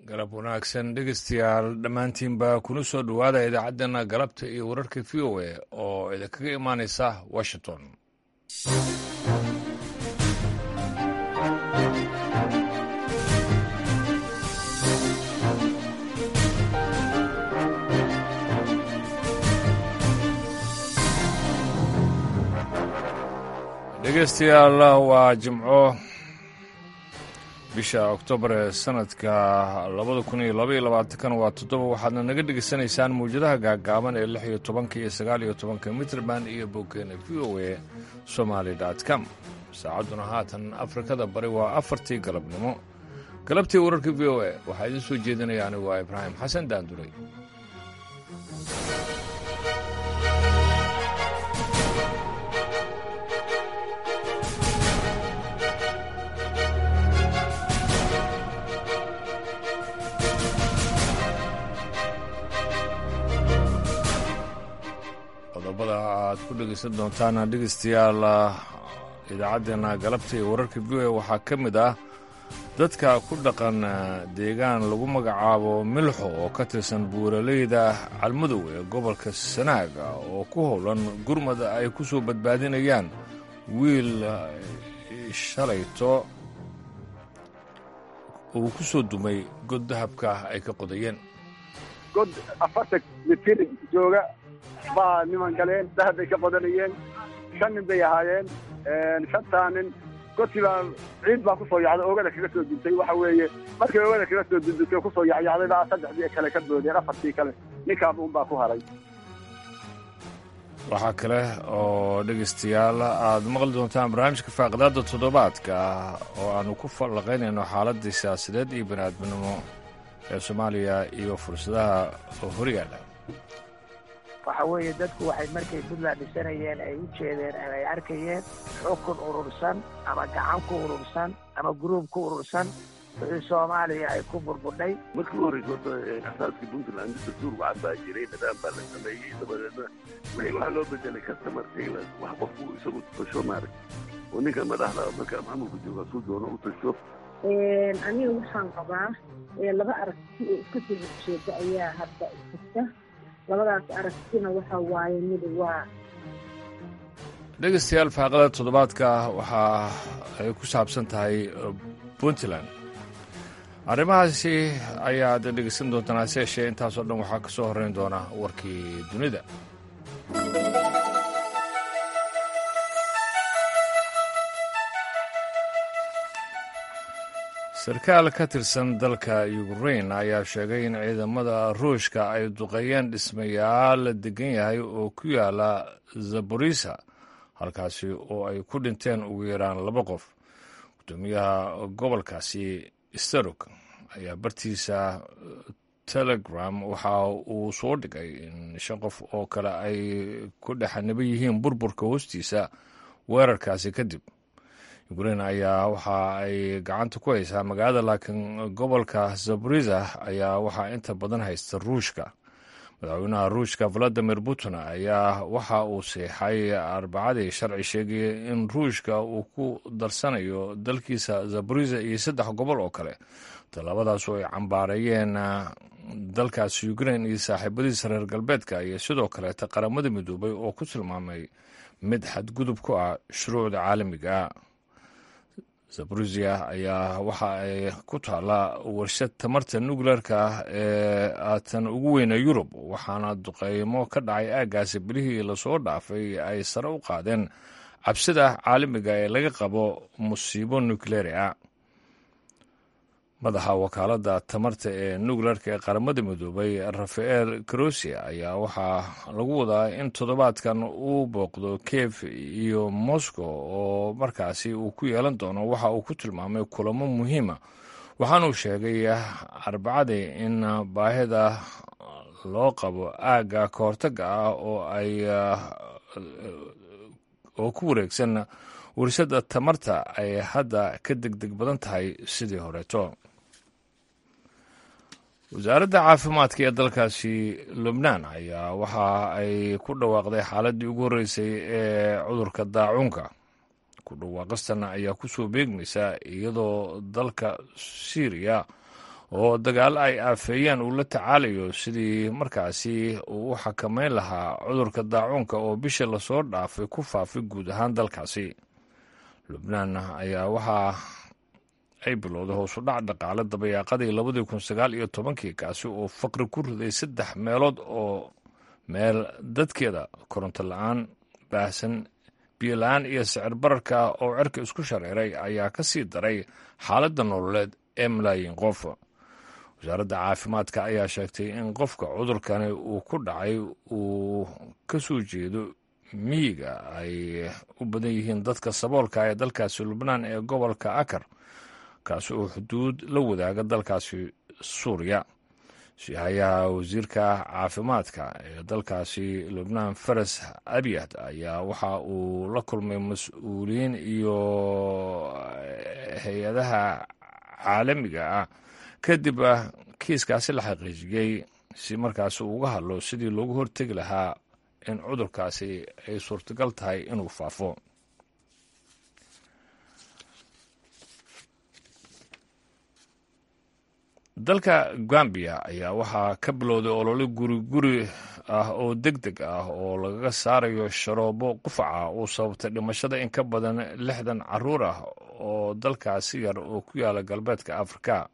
galab wanaagsan dhegeystayaal dhammaantiinba kuna soo dhowaada idaacaddeenna galabta iyo wararka v o a oo idinkaga imaanaysa washington dhegeystayaal waa jimco bisha oktoobar ee sanadka labada kun iyo labaiyo labaatankan waa toddoba waxaadna naga dhegeysanaysaan mawjadaha gaagaaban ee lix iyo tobanka iyo sagaal iyo tobanka mitrband iyo boggeena v o a somaali com saacadduna haatan afrikada bari waa afartii galabnimo galabtii wararka v o a waxaa idiin soo jeedinaya anigu waa ibraahim xasan daanduray qodobada aad ku dhegaysan doontaan dhegeystayaal idaacaddeenna galabta iyo wararka v o a waxaa ka mid ah dadka ku dhaqan deegaan lagu magacaabo milxo oo ka tirsan buuraleyda calmadow ee gobolka sanaaga oo ku howlan gurmad ay ku soo badbaadinayaan wiil shalayto uu ku soo dumay god dahabka ay ka qodayeen god afartan mitir jooga baa niman galeen dahab bay ka qodanayeen shan nin bay ahaayeen shantaa nin godkii baa ciid baa kusoo yacday oogada kaga soo duntay waxa weeye markay oogada kaga soo dundutay kusoo yacyacday baa saddexdii kale ka boodeen afartii kale ninkaaba un baa ku haray waxaa kale oo dhegaystayaal aad maqli doontaan barnaamijka faaqidaada toddobaadka oo aanu ku fallaqaynayno xaaladii siyaasadeed iyo baniaadminimo ee soomaaliya iyo fursadaha horyaala waxa weeye dadku waxay markay puntland dhisanayeen ay u jeedeen ama ay arkayeen xukun urursan ama gacan ku urursan ama gruub ku urursan wixii soomaaliya ay ku burbudhay markii u horreysa horta asaaskii puntland dastuur waxaa baa jiray nidaam baa la sameeyey dabadeedna wixii waxaa loo bedelay customer tailor wax qofku isagu tasho maarag oo ninka madaxda marka maamulka jooga suu doono u tasho aniga waxaan qabaa laba aragti oo iska soo horjeeda ayaa hadda jirta labadaas aragtina waxa waaye mid waa dhegaystayaal faaqada toddobaadka waxa ay ku saabsan tahay puntland arrimahaasi ayaad dhegaysan doontaan hase yeeshee intaasoo dhan waxaa ka soo horrayn doona warkii dunida sarkaal ka tirsan dalka ukrain ayaa sheegay in ciidamada ruushka ay duqeeyeen dhismayaal la degan yahay oo ku yaala zaborisa halkaasi oo ay ku dhinteen ugu yaraan laba qof gudoomiyaha gobolkaasi starok ayaa bartiisa telegram waxa uu soo dhigay in shan qof oo kale ay ku dhexaniba yihiin burburka hoostiisa weerarkaasi kadib ukrain ayaa waxa ay gacanta ku haysaa magaalada laakiin gobolka zaborisa ayaa waxaa inta badan haysta ruushka madaxweynaha ruushka valadimir putin ayaa waxa uu seexay arbacadii sharci sheegaya in ruushka uu ku darsanayo dalkiisa zaborisa iyo saddex gobol oo kale tallaabadaas oo ay cambaareeyeen dalkaasi ukrain iyo saaxiibadiisa reer galbeedka iyo sidoo kaleeta qaramada midoobay oo ku tilmaamay mid xadgudub ku ah shuruucda caalamiga zaborisia ayaa waxa ay ku taalla warshad tamarta nukleerka ah ee aatan ugu weyna yurub waxaana duqeymo ka dhacay aaggaasi bilihii lasoo dhaafay ay sare u qaadeen cabsida caalamiga ee laga qabo musiibo nukleeri ah madaxa wakaaladda tamarta ee nukleerka ee qaramada midoobay rafael karosia ayaa waxaa lagu wadaa in toddobaadkan uu booqdo kiev iyo moscow oo markaasi uu ku yeelan doono waxa uu ku tilmaamay kulamo muhiima waxaanuu sheegay arbacadii in baahida loo qabo aagga kahortaga ah oo ay oo ku wareegsan warshada tamarta ay hadda ka degdeg badan tahay sidii horeeto wasaaradda caafimaadka ee dalkaasi lubnaan ayaa waxa ay ku dhawaaqday xaaladii ugu horreysay ee cudurka daacuunka ku dhawaaqistan ayaa kusoo beegmaysa iyadoo dalka syriya oo dagaalo ay aafeeyeen uu la tacaalayo sidii markaasi uu u xakameyn lahaa cudurka daacuunka oo bishii lasoo dhaafay ku faafay guud ahaan dalkaasi lubnaan ayaa waxaa ay bilowday hoosu dhac dhaqaale dabayaaqadii labadii kun sagaal iyo tobankii kaasi oo faqri ku riday saddex meelood oo meel dadkeeda koronto la-aan baahsan biyo la-aan iyo sicir bararka oo cerka isku shareeray ayaa ka sii daray xaaladda nololeed ee malaayiin qof wasaaradda caafimaadka ayaa sheegtay in qofka cudurkani uu ku dhacay uu ka soo jeedo miyiga ay u badan yihiin dadka saboolka ee dalkaasi lubnaan ee gobolka akar kaasi oo xuduud la wadaaga dalkaasi suuriya sihayaha wasiirka caafimaadka ee dalkaasi lubnaan faras abiyad ayaa waxa uu la kulmay mas-uuliyiin iyo hay-adaha caalamiga ah kadib kiiskaasi la xaqiijiyey si markaasi uga hadlo sidii loogu hortegi lahaa in cudurkaasi ay suurtagal tahay inuu faafo dalka gambiya ayaa waxaa ka bilowday olole guri guri ah oo deg deg ah oo lagaga saarayo sharoobo qufaca uu sababtay dhimashada in ka badan lixdan caruur ah oo dalkaasi yar oo ku yaala galbeedka afrika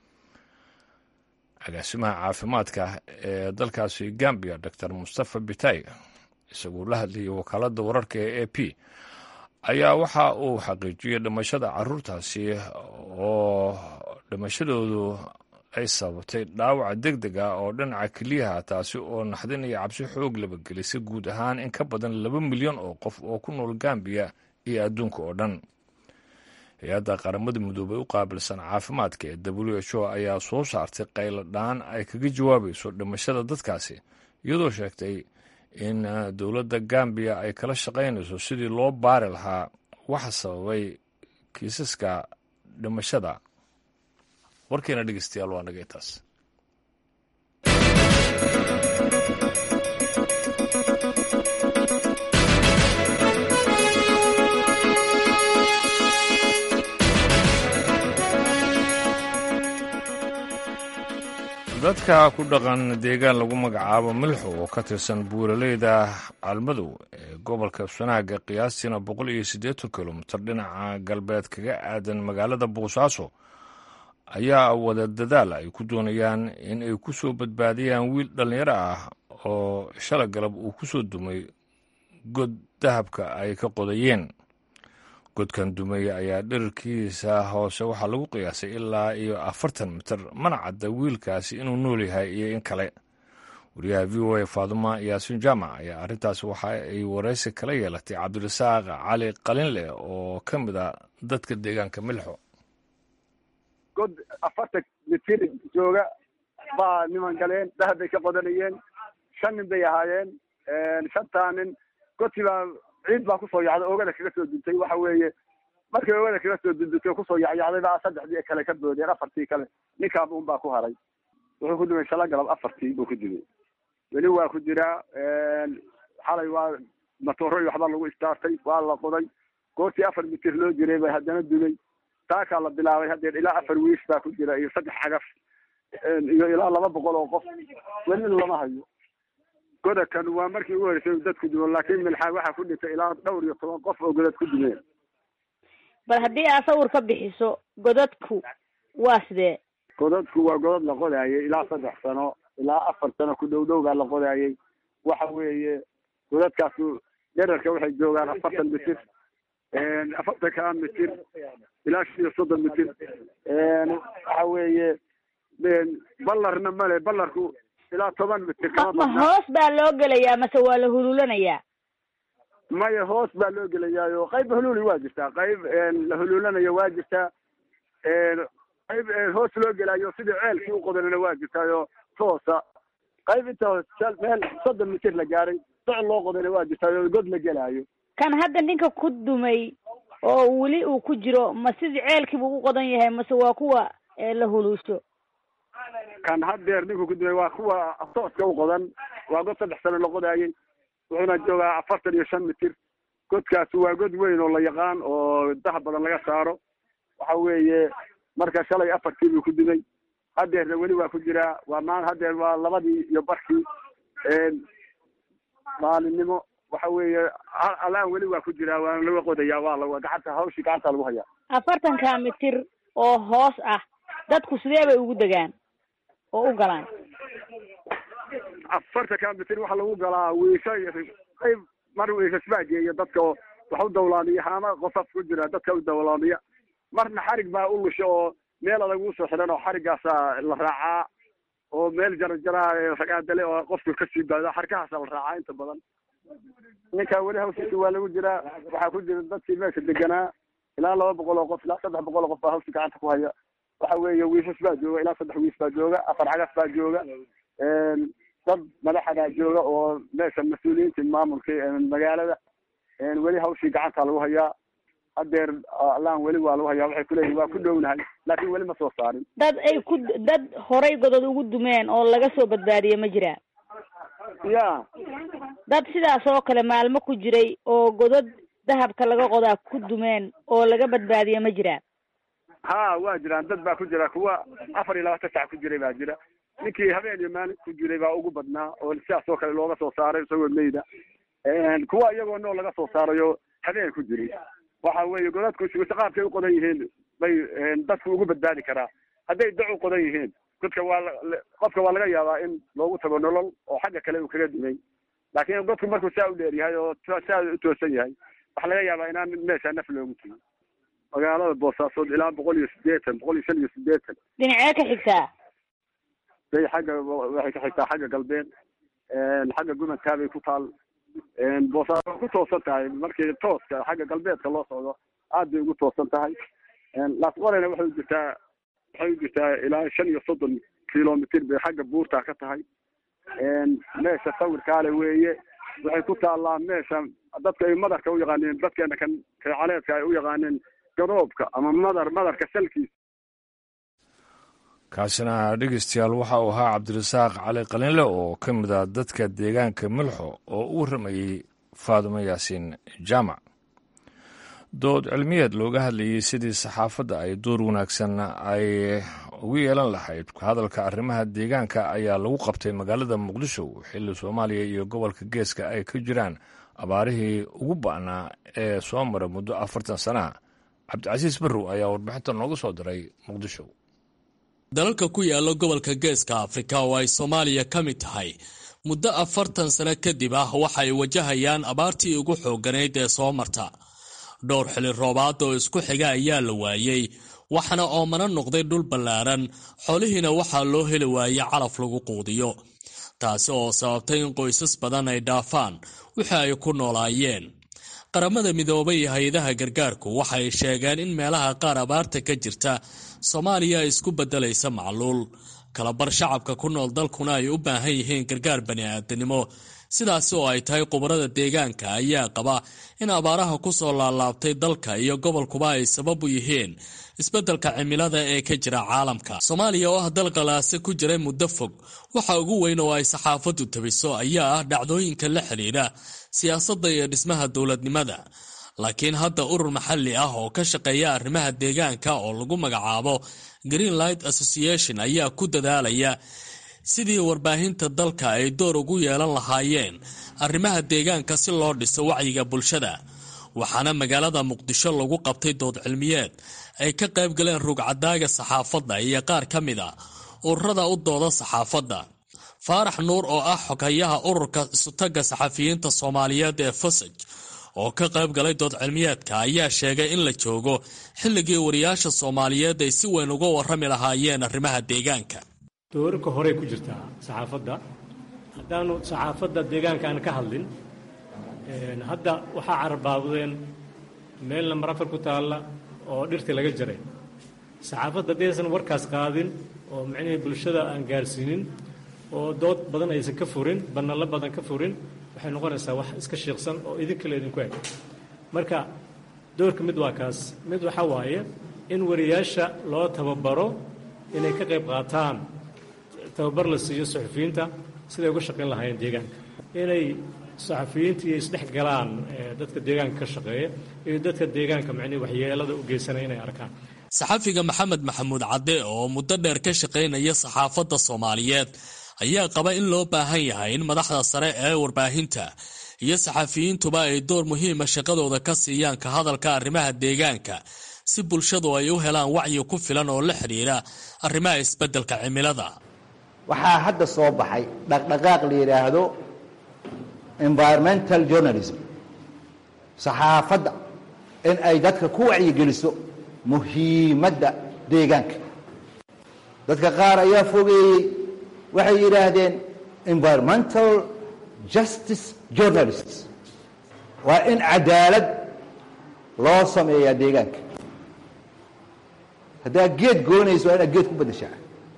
agaasimaha caafimaadka ee dalkaasi gambiya doctor mustafa bitay isagoo la hadlayay wakaaladda wararka ee a p ayaa waxa uu xaqiijiyey dhimashada caruurtaasi oo dhimashadoodu ay sababtay dhaawaca deg deg ah oo dhinaca keliyaha taasi oo naxdin iyo cabsi xoog labagelisay guud ahaan in ka badan laba milyan oo qof oo ku nool gambiya iyo adduunka oo dhan hay-adda qaramada midoobay u qaabilsan caafimaadka ee w h o ayaa soo saartay qaylo dhaan ay kaga jawaabayso dhimashada dadkaasi iyadoo sheegtay in dowladda gambiya ay kala shaqaynayso sidii loo baari lahaa waxa sababay kiisaska dhimashada warkeena dhegeystayaal waa naga intaas dadka ku dhaqan deegaan lagu magacaabo milxo oo ka tirsan buuraleyda almadow ee gobolka sanaaga qiyaastiina boqol iyo siddeetan kilomitir dhinaca galbeed kaga aadan magaalada boosaaso ayaa wada dadaal ay ku doonayaan in ay ku soo badbaadiyaan wiil dhallinyaro ah oo shala galab uu ku soo dumay god dahabka ay ka qodayeen godkan dumay ayaa dhirirkiisa hoose waxaa lagu qiyaasay ilaa iyo afartan mitir mana cadda wiilkaasi inuu nool yahay iyo in kale wariyaha v o a faaduma yaasiin jaamac ayaa arrintaas waxa ay waraysi kala yeelatay cabdirasaaq cali qalinleh oo ka mid a dadka deegaanka milxo god afartan mitir jooga baa niman galeen dahab bay ka qodanayeen shan nin bay ahaayeen shantaa nin godkii baa ciid baa kusoo yacday oogada kaga soo duntay waxa weeye markay oogada kaga soo dundutay kusoo yacyacday baa saddexdii kale ka boodeen afartii kale ninkaaba un baa ku haray wuxuu ku dumay shala galab afartii buu ku dumay weli waa ku jiraa xalay waa matooro iyo waxbaa lagu istaartay waa la qoday goortii afar mitir loo jiray bay haddana dumay taakaa la bilaabay haddeer ilaa afar wiis baa ku jira iyo saddex xagaf iyo ilaa laba boqol oo qof welina lama hayo godakan waa markii ugu horeysay dadku dumo laakiin milxaa waxaa ku dhintay ilaa dhowr iyo toban qof oo godad ku dumeen bal haddii aad sawir ka bixiso godadku waa sidee godadku waa godad la qodaayay ilaa saddex sano ilaa afar sano ku dhow dhow baa la qodaayay waxa weeye godadkaasu dherarka waxay joogaan afartan mitir afartan kaa mitir ilaa shan iyo soddon mitir waxa weeye ballarna male ballarku ilaa toban mitir kama ma badna hoos baa loo gelayaa mase waa la hululanayaa maya hoos baa loo gelayaayo qayb huluuli waa jirtaa qayb la huluulanayo waa jirtaa qayb hoos loo gelaayo sidii ceelkii u qodanana waa jirtaayo toosa qayb inta meel soddon mitir la gaaray soc loo qodana waa jirtaayo god la gelaayo kan hadda ninka ku dumay oo weli uu ku jiro ma sidii ceelkii buu u qodan yahay mase waa kuwa ee la huluusho kan haddeer ninku ku dumay waa kuwa tooska u qodan waa god saddex sano la qodaayay wuxuuna joogaa afartan iyo shan mitir godkaasi waa god weyn oo la yaqaan oo dahab badan laga saaro waxa weeye marka shalay afartii buu ku dumay hadeerna weli waa ku jiraa waa maan hadeer waa labadii iyo barkii maalinimo waxa weeye alaan weli waa ku jiraa waana laga qodayaa waa la gacanta hawshii gacanta lagu hayaa afartanka mitir oo hoos ah dadku sidee bay ugu degaan oo u galaan afartanka mitir waxaa lagu galaa wiisha qayb mar wiishasbaageeya dadka oo wax u dawlaamiya haama qofaf ku jira dadka u dawlaamiya marna xarig baa u lusha oo meel adag usoo xiran oo xariggaasa la raacaa oo meel jarajara ragaadale oo qofku kasii baado xarkahaasa la raacaa inta badan ninkaa weli hawshiisa waa lagu jiraa waxaa ku jira dadkii meesha deganaa ilaa laba boqol oo qof ilaa saddex boqol oo qof baa hawsha gacanta ku haya waxa weeye wiishas baa jooga ilaa saddex wiis baa jooga afar cagaf baa jooga dad madaxadaa jooga oo meesha mas-uuliyiinta maamulka magaalada weli hawshii gacanta lagu hayaa hadeer alaan weli waa lagu hayaa waxay kuleeyihin waa ku dhownahay laakiin weli ma soo saarin dad ay ku dad horay godod ugu dumeen oo laga soo badbaadiye ma jiraa ya dad sidaas oo kale maalmo ku jiray oo godod dahabka laga qodaa ku dumeen oo laga badbaadiye ma jiraa ha waa jiraan dad baa ku jira kuwa afar iyo labaatan sac ku jiray baa jira ninkii habeen iyo maalin ku jiray baa ugu badnaa oo sidaas oo kale looga soo saaray isagoo meyda kuwa iyagoo nool laga soo saarayo habeen ku jiray waxa weeye godadku qaabkay u qodan yihiin bay dadku ugu badbaadi karaa hadday dac u qodan yihiin godka waa qofka waa laga yaabaa in loogu tago nolol oo xagga kale uu kaga dumay laakiin godku markuu saa u dheer yahay oo saa u toosan yahay waxaa laga yaabaa inaan meesha naf loogu tegin magaalada boosaasood ilaa boqol iyo sideetan boqol iyo shan iyo sideetan dhinacee ka xigtaa bay xagga waxay ka xigtaa xagga galbeed xagga gumadkaabay ku taal boosaaso ku toosan tahay markii tooska xagga galbeedka loo socdo aad bay ugu toosan tahay laasqorena waxay u jirtaa waxay u jirtaa ilaa shan iyo soddon kilomitr bay xagga buurtaa ka tahay meesha sawirkaale weeye waxay ku taallaa meesha dadka ay madarka u yaqaaneen dadkeena kan reecaleedka ay u yaqaaneen garoobka ama madar madarka salkiisa kaasina dhegeystayaal waxa uu ahaa cabdirasaaq cali qalinle oo ka mid ah dadka deegaanka milxo oo u warramayey faadumo yaasiin jaamac dood cilmiyeed looga hadlayey sidii saxaafadda ay door wanaagsan ay ugu yeelan lahayd hadalka arrimaha deegaanka ayaa lagu qabtay magaalada muqdisho xilli soomaaliya iyo gobolka geeska ay ka jiraan abaarihii ugu ba'naa ee soo mara muddo afartan sanaha cabdicasiis barrow ayaa warbixinta nooga soo diray muqdisho dalalka ku yaala gobolka geeska afrika oo ay soomaaliya ka mid tahay muddo afartan sano kadib ah waxay wajahayaan abaartii ugu xoogganayd ee soo marta dhowr xili roobaad oo isku xiga ayaa la waayey waxaana oomana noqday dhul ballaaran xoolihiina waxaa loo heli waayey calaf lagu quudiyo taasi oo sababtay in qoysas badan ay dhaafaan wixii ay ku noolaayeen qaramada midoobay iyo hay-adaha gargaarku waxay sheegeen in meelaha qaar abaarta ka jirta soomaaliya ay isku beddelaysa macluul kalabar shacabka ku nool dalkuna ay u baahan yihiin gargaar bani-aadanimo sidaasi oo ay tahay khubarada deegaanka ayaa qaba in abaaraha ku soo laalaabtay dalka iyo gobolkuba ay sabab u yihiin isbeddelka cimilada ee ka jira caalamka soomaaliya oo ah dal qalaase ku jiray muddo fog waxa ugu weyn oo ay saxaafaddu tabiso ayaa ah dhacdooyinka la xidhiidha siyaasadda iyo dhismaha dowladnimada laakiin hadda urur maxalli ah oo ka shaqeeya arrimaha deegaanka oo lagu magacaabo greenlight association ayaa ku dadaalaya sidii warbaahinta dalka ay door ugu yeelan lahaayeen arrimaha deegaanka si loo dhiso wacyiga bulshada waxaana magaalada muqdisho lagu qabtay dood cilmiyeed ay ka qayb galeen rugcadaaga saxaafadda iyo qaar ka mid a ururada u dooda saxaafadda faarax nuur oo ah xoghayaha ururka isutaga saxafiyiinta soomaaliyeed ee fasaj oo ka qayb galay dood cilmiyeedka ayaa sheegay in la joogo xilligii wariyaasha soomaaliyeed ay si weyn uga warrami lahaayeen arrimaha deegaanka doorarka horey ku jirtaa saxaafadda haddaanu saxaafadda deegaanka aan ka hadlin hadda waxaa carbaabdeen meel nambar afar ku taalla oo dhirta laga jaray saxaafadda haddaysan warkaas qaadin oo micnihii bulshada aan gaarsiinin oo dood badan aysan ka furin banallo badan ka furin waxay noqonaysaa wax iska shiiqsan oo idinkale idinku eg marka doorka mid waa kaas mid waxaa waaye in wariyaasha loo tababaro inay ka qayb qaataan tababar la siiyo saxufiyiinta siday uga shaqayn lahaayeen deegaanka inay saxafiyiintii isdhex galaan dadka deegaanka ka shaqeeya iyo dadka deegaanka macnihi waxyeelada u geysanaya inay arkaan saxafiga maxamed maxamuud cadde oo muddo dheer ka shaqaynaya saxaafadda soomaaliyeed ayaa qaba in loo baahan yahay in madaxda sare ee warbaahinta iyo saxafiyiintuba ay door muhiima shaqadooda ka siiyaan ka hadalka arrimaha deegaanka si bulshadu ay u helaan wacyi ku filan oo la xidhiira arrimaha isbeddelka cimilada waxaa hadda soo baxay dhaqdhaqaaq la yidhaahdo environmental journalism saxaafadda in ay dadka ku wacyigeliso muhiimadda deegaanka dadka qaar ayaa fogeeyey waxay yidhaahdeen environmental justice journalists waa in cadaalad loo sameeyaa deegaanka haddaad geed goonayso waa inaad geed ku beddeshaa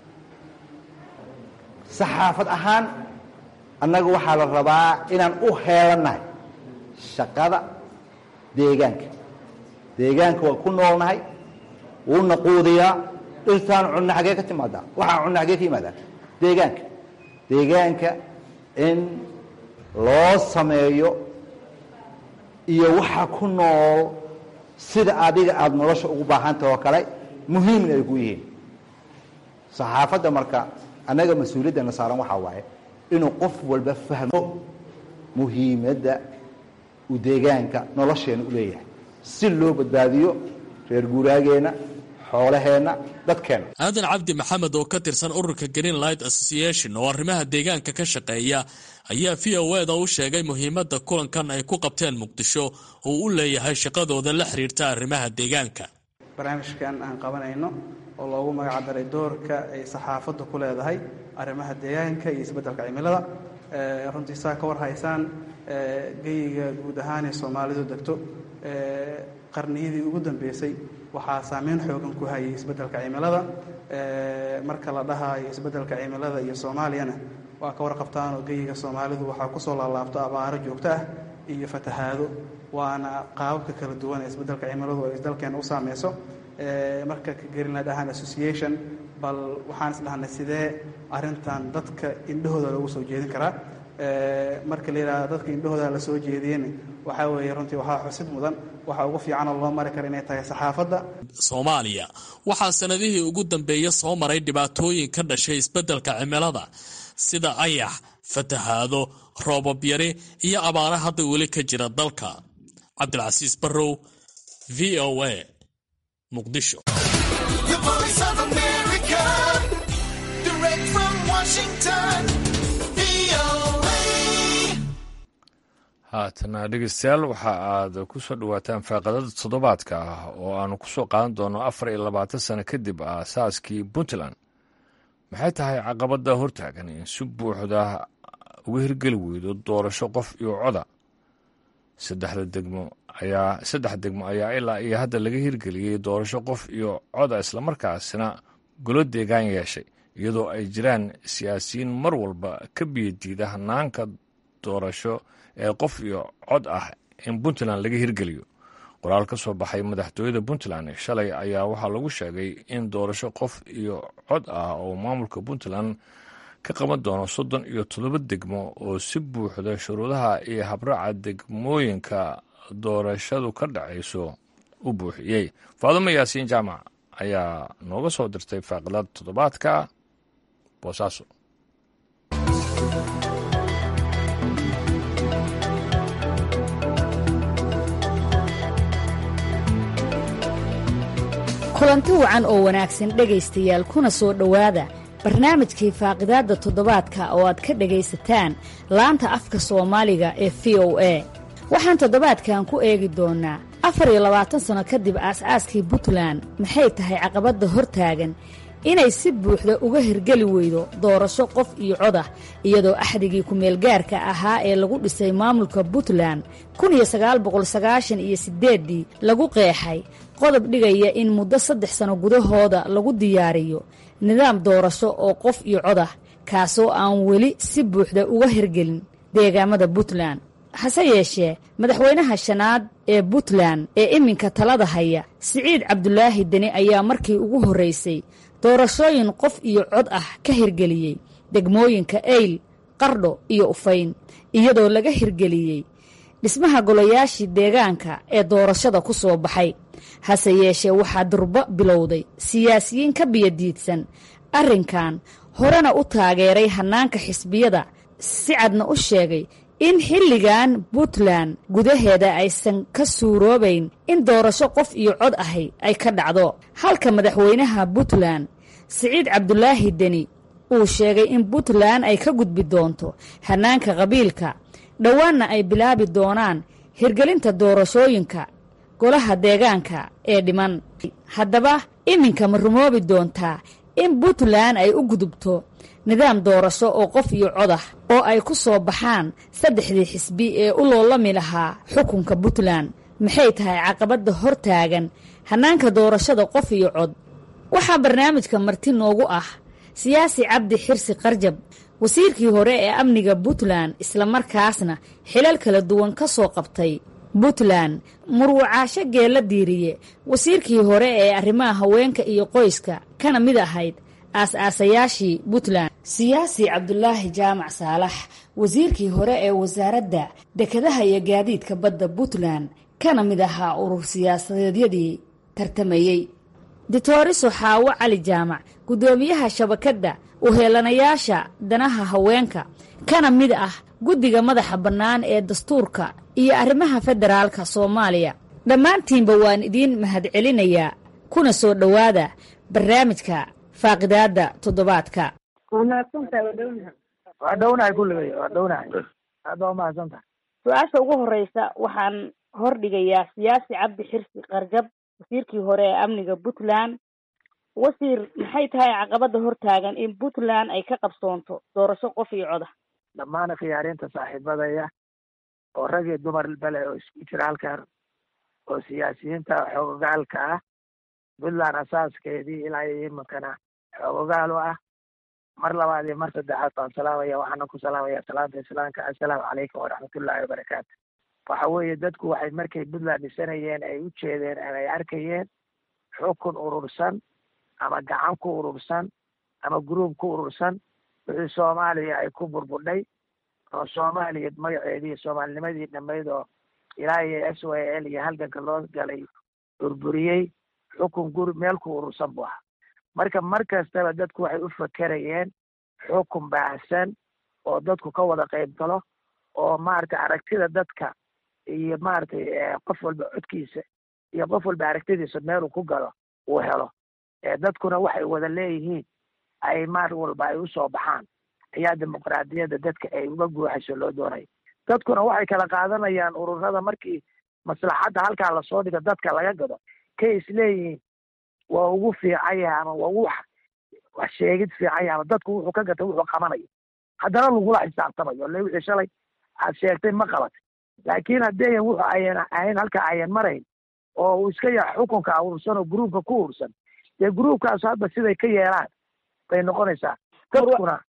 saxaafad ahaan annaga waxaa la rabaa inaan u heelannahay shaqada deegaanka deegaanka waa ku noolnahay wuuna quudiyaa dhirtaan cunno xaggee ka timaadaa waxaa cunno xaggee ka yimaadaa deegaanka deegaanka in loo sameeyo iyo waxa ku nool sida adiga aada nolosha ugu baahantah oo kale muhiimna ay ku yihiin saxaafadda marka annaga mas-uuliyaddana saaran waxaa waaye inuu qof walba fahmo muhiimadda uu deegaanka nolosheena u leeyahay si loo badbaadiyo reer guuraageenna xoolaheenna dadkeenna aadan cabdi maxamed oo ka tirsan ururka green light association oo arrimaha deegaanka ka shaqeeya ayaa v o eda u sheegay muhiimadda kulankan ay ku qabteen muqdisho uu u leeyahay shaqadooda la xiriirta arrimaha deegaanka barnaamijkan aan qabanayno oo loogu magac daray doorka ay saxaafaddu ku leedahay arrimaha deegaanka iyo isbeddelka cimilada runtii saa ka war haysaan geyiga guud ahaanee soomaalidu degto qarniyadii ugu dambeysay waxaa saameyn xoogan ku hayay isbeddelka cimilada marka la dhahayo isbeddelka cimilada iyo soomaaliyana waa ka warqabtaan oo geyiga soomaalidu waxaa kusoo laalaabto abaaro joogto ah iyo fatahaado waana qaababka kala duwan ee isbeddelka cimiladu ay dalkeena u saameyso marka ka greenland ahaan association bal waxaan is dhahnay sidee arrintan dadka indhahooda loogu soo jeedin karaa marka la yidhahdo dadka indhahooda la soo jeediyeen waxaa weeye runtii waxaa xusid mudan waxa ugu fiicanoo loo mari kara inay tahay saxaafadda soomaaliya waxaa sanadihii ugu dambeeya soo maray dhibaatooyin ka dhashay isbeddelka cimilada sida ayax fatahaado roobab yari iyo abaara hadda weli ka jira dalka cabdilcasiis barrow v o a muqdisho haatana dhegeystayaal waxa aad ku soo dhowaataan faaqadada toddobaadka ah oo aanu ku soo qaadan doono afar iyo labaatan sano kadib aasaaskii puntland maxay tahay caqabada hortaagan in si buuxda uga hirgeli weydo doorasho qof iyo coda saddexda degmo ayaa saddex degmo ayaa ilaa iyo hadda laga hirgeliyey doorasho qof iyo coda islamarkaasina golo deegaan yeeshay iyadoo ay jiraan siyaasiyiin mar walba ka biyadiida hanaanka doorasho ee qof iyo cod ah in puntland laga hirgeliyo qoraal ka soo baxay madaxtooyada puntland shalay ayaa waxaa lagu sheegay in doorasho qof iyo cod ah oo maamulka puntland ka qaban doono soddon iyo toddoba degmo oo si buuxda shuruudaha iyo habraaca degmooyinka doorashadu ka dhacayso u buuxiyey faadumo yaasiin jaamac ayaa nooga soo dirtay faaqilada toddobaadka boosaaso kulanti wacan oo wanaagsan dhegaystayaal kuna soo dhowaada barnaamijkii faaqidaadda toddobaadka oo aad ka dhegaysataan laanta afka soomaaliga ee v o a waxaan toddobaadkan ku eegi doonnaa afar iyo labaatan sanno kadib aas-aaskii puntland maxay tahay caqabadda hortaagan inay si buuxda uga hirgeli weydo doorasho qof iyo codah iyadoo axdigii ku-meelgaarka ahaa ee lagu dhisay maamulka puntland kun iyo sagaal boqol sagaashan iyo siddeeddii lagu qeexay qodob dhigaya in muddo saddex sano gudahooda lagu diyaariyo nidaam doorasho oo qof iyo codah kaasoo aan weli si buuxda uga hirgelin deegaamada puntland hase yeeshee madaxweynaha shanaad ee puntland ee iminka talada haya siciid cabdulaahi deni ayaa markii ugu horraysay doorashooyin qof iyo cod ah ka hirgeliyey degmooyinka eyl qardho iyo ufayn iyadoo laga hirgeliyey dhismaha golayaashii deegaanka ee doorashada ku soo baxay hase yeeshee waxaa durbo bilowday siyaasiyiin ka biyadiidsan arrinkan horena u taageeray hannaanka xisbiyada si cadna u sheegay in xilligan puntland gudaheeda aysan ka suuroobayn in doorasho qof iyo cod ahi ay ka dhacdo halka madaxweynaha puntland siciid cabdulaahi deni uu sheegay in puntland ay ka gudbi doonto hannaanka qabiilka dhowaanna ay bilaabi doonaan hirgelinta doorashooyinka golaha deegaanka ee dhiman haddaba iminka ma rumoobi doontaa in puntland ay u gudubto nidaam doorasho oo qof iyo codah oo ay ku soo baxaan saddexdii xisbi ee u loolami lahaa xukunka puntland maxay tahay caqabadda hor taagan hannaanka doorashada qof iyo cod waxaa barnaamijka marti noogu ah siyaasi cabdi xirsi qarjab wasiirkii hore ee amniga puntland islamarkaasna xilal kala duwan ka soo qabtay puntland murwacaasho geella diiriye wasiirkii hore ee arrimaha haweenka iyo qoyska kana mid ahayd aas-aasayaashii puntland siyaasi cabdulaahi jaamac saalax wasiirkii hore ee wasaaradda dekedaha iyo gaadiidka badda puntland kana mid ahaa urur siyaasadeedyadii tartamayey ditoriso xaawo cali jaamac guddoomiyaha shabakadda uheelanayaasha danaha haweenka kana mid ah guddiga madaxa bannaan ee dastuurka iyo arrimaha federaalka soomaaliya dhammaantiinba waan idiin mahadcelinayaa kuna soo dhowaada barnaamijka faaqidaadda toddobaadka waa dhownahay kulligay waa dhownahay aad baa umahadsantahay su-aasha ugu horeysa waxaan hordhigayaa siyaasi cabdi xirsi qarjab wasiirkii hore ee amniga puntland wasiir maxay tahay caqabada hortaagan in puntland ay ka qabsoonto doorasho qof iyo coda dhammaan khiyaariinta saaxiibadaya oo rag iyo dumar bale oo isku jira halkan oo siyaasiyiinta xoogogaalka ah puntland asaaskeedii ilaa iyo iminkana xoogogaal u ah mar labaad iyo mar saddexaad baan salaamaya waxaana ku salaamaya salaanta islaamka assalaamu calaykum waraxmatullaahi wabarakaatu waxa weeye dadku waxay markay puntland dhisanayeen ay u jeedeen ama ay arkayeen xukun urursan ama gacan ku urursan ama gruub ku urursan wixii soomaaliya ay ku burbudhay oo soomaaliya magaceedii soomaalinimadii dhammayd oo ilaa iyo s y l iyo halganka loo galay burburiyey xukun guri meel ku urursan buu ahaa marka mar kastaba dadku waxay u fakerayeen xukun baahsan oo dadku ka wada qayb galo oo maaragtay aragtida dadka iyo maaragtay qof walba codkiisa iyo qof walba aragtidiisa meeluu ku galo uu helo dadkuna waxay wada leeyihiin ay maar walba ay usoo baxaan ayaa dimuqraadiyadda dadka ay uga guuxayso loo doonay dadkuna waxay kala qaadanayaan ururada markii maslaxadda halkaa lasoo dhigo dadka laga gado kay isleeyihiin waa ugu fiican yahay ama waa ugu wax sheegid fiican yahay ama dadku wuxuu ka gatay wuxuu qabanayo haddana lagula xisaabtamayo le wixii shalay aad sheegtay ma qabatay laakiin haddeeyan wuxu ayan ahayn halka ayan marayn oo uu iska yahay xukunka urursan oo gruubka ku urursan dee gruubkaas hadda siday ka yeelaan bay noqonaysaa dadkuna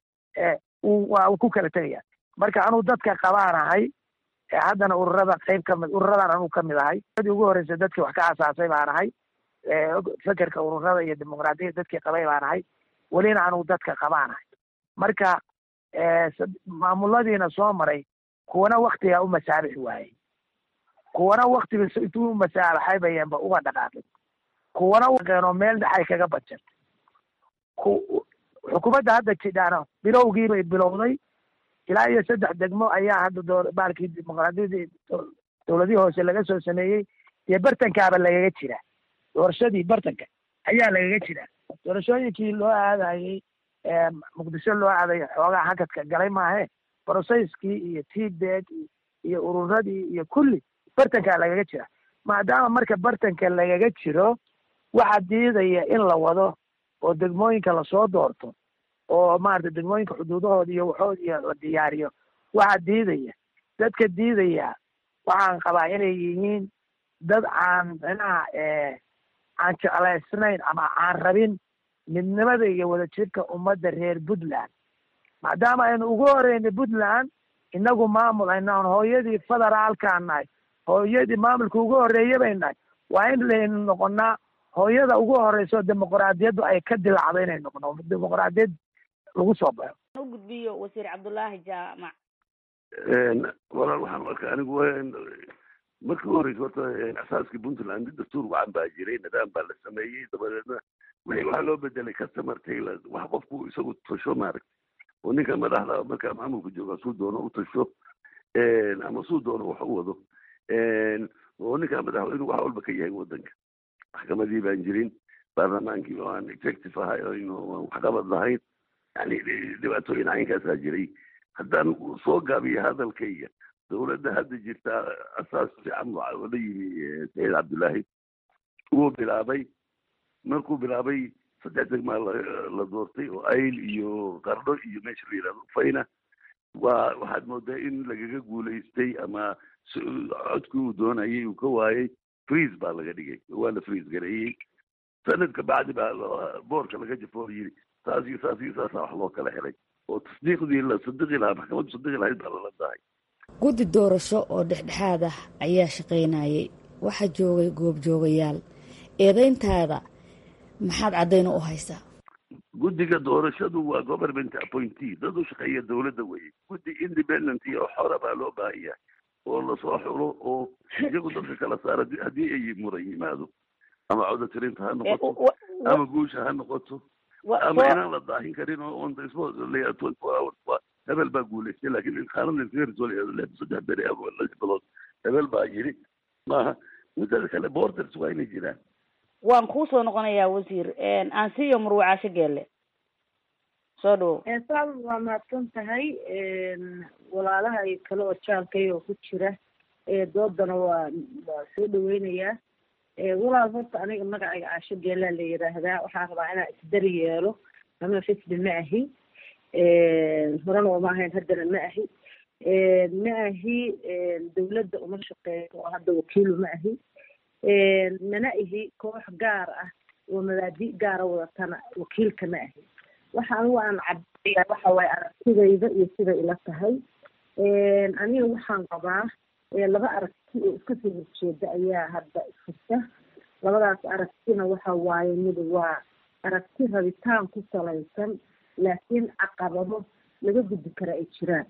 waa ku kala tegaya marka anuu dadka qabaanahay haddana ururada qayb kamid ururadan anuu kamid ahay adii ugu horreysay dadkii wax ka asaasay baan ahay fekerka ururada iyo dimuqraadiyadda dadkii qabay baan ahay welina anuu dadka qabaanahay marka maamuladiina soo maray kuwana waktigaa u masaabixi waayey kuwana waktiga intuu u masaabaxay bayanba uga dhaqaaqin kuwana qeenoo meel dhexay kaga bajan xukuumadda hadda jidhaana bilowgiibay bilowday ilaa iyo saddex degmo ayaa hadda doo baalkii dimuqraadiyadii dowladihii hoose laga soo sameeyey dee bartankaaba lagaga jiraa doorashadii bartanka ayaa lagaga jiraa doorashooyinkii loo aadayey muqdisho loo aaday xoogaa hakadka galay maahe brocesskii iyo tbeg iyo ururadii iyo kulli bartankaa lagaga jira maadaama marka bartanka lagaga jiro waxaa diidaya in la wado oo degmooyinka lasoo doorto oo maarata degmooyinka xuduudahooda iyo waxood iyo la diyaariyo waxaa diidaya dadka diidaya waxaan qabaa inay yihiin dad aan micnaha aan jeclaysnayn ama aan rabin midnimada iyo wadajirka ummadda reer puntland maadaama aynu ugu horeynay puntland inagu maamul aynaan hooyadii federaalkaan nahay hooyadii maamulka ugu horreeya bay nahay waa in laynu noqonaa hooyada ugu horeyso dimuqraadiyaddu ay ka dilacdo inay noqono dimuqraadiyad lagu soo baxo u gudbiyo wasiir cabdullaahi jaamac walaal waxaan u arkaa anigu markii u horeysa horta asaaskii puntland dastuur wacan baa jiray nidaam baa la sameeyey dabadeedna wixii waxaa loo bedelay customer tailor wax qofku isagu tasho maaragtay oo ninka madaxda markaa maamulka jooga suu doono u tasho ama suu doono wax u wado oo ninka madaxweynu wax walba ka yahay wadanka maxkamadii baan jirin baarlamaankii oo aan executive ahay oo waxqabad lahayn yani dhibaatooyin caynkaasaa jiray haddaan soo gaabiyo hadalkayga dowladda hadda jirta asaas fiican la yimi saciid cabdullaahi wuu bilaabay markuu bilaabay saddex degmaa la doortay oo ayl iyo qardho iyo meesha la yidhahdo fayna waa waxaad moodaa in lagaga guulaystay ama codkii uu doonayay uu ka waayay freeze baa laga dhigay waa la freeze gareeyey sanadka bacdi baa boorka laga jafo oo yidhi saas iyo saas iyo saasa wax loo kala helay oo tasdiiqdii la sadiqi lahaa maxkamaddu sadiqi lahayd baa lala dahay guddi doorasho oo dhexdhexaad ah ayaa shaqaynayay waxaa joogay goobjoogayaal eedayntaada maxaad caddayna u haysaa guddiga doorashadu waa government appointee dad u shaqeeya dowladda weye guddi independent iyo xora baa loo baahan yahay oo lasoo xulo oo iyagu dadka kala saara haddii ay muran yimaado ama codatirinta ha noqoto ama guusha ha noqoto ama inaan la daahin karin oo on the spot hebel baa guulaystay laakiin xaaladda saddex beri ama lix bilood hebel baa yiri maaha muddada kale borders waa inay jiraan waan kuu soo noqonayaa wasiir aansiyo murwacaasho geelle soo dhawow saal waa mahadsan tahay walaalaha iyo kale oo jaalkay oo ku jira doodana waa waa soo dhaweynayaa walaal horta aniga magacayga caasho geelaa la yidhaahdaa waxaan rabaa inaan isdari yeelo ama fisbi ma ahi horena uma ahayn haddana ma ahi ma ahi dawladda uma shaqeeyo oo hadda wakiilu ma ahi mana ihi koox gaar ah oo mabaadi gaara wadatana wakiilka ma ahi waxa anigu aan cabaya waxa waaye aragtidayda iyo siday ila tahay aniga waxaan qabaa laba aragti oo iska soo horjeeda ayaa hadda ifurta labadaas aragtina waxa waaye mid waa aragti rabitaan ku salaysan laakiin caqabado laga gudbi kara ay jiraan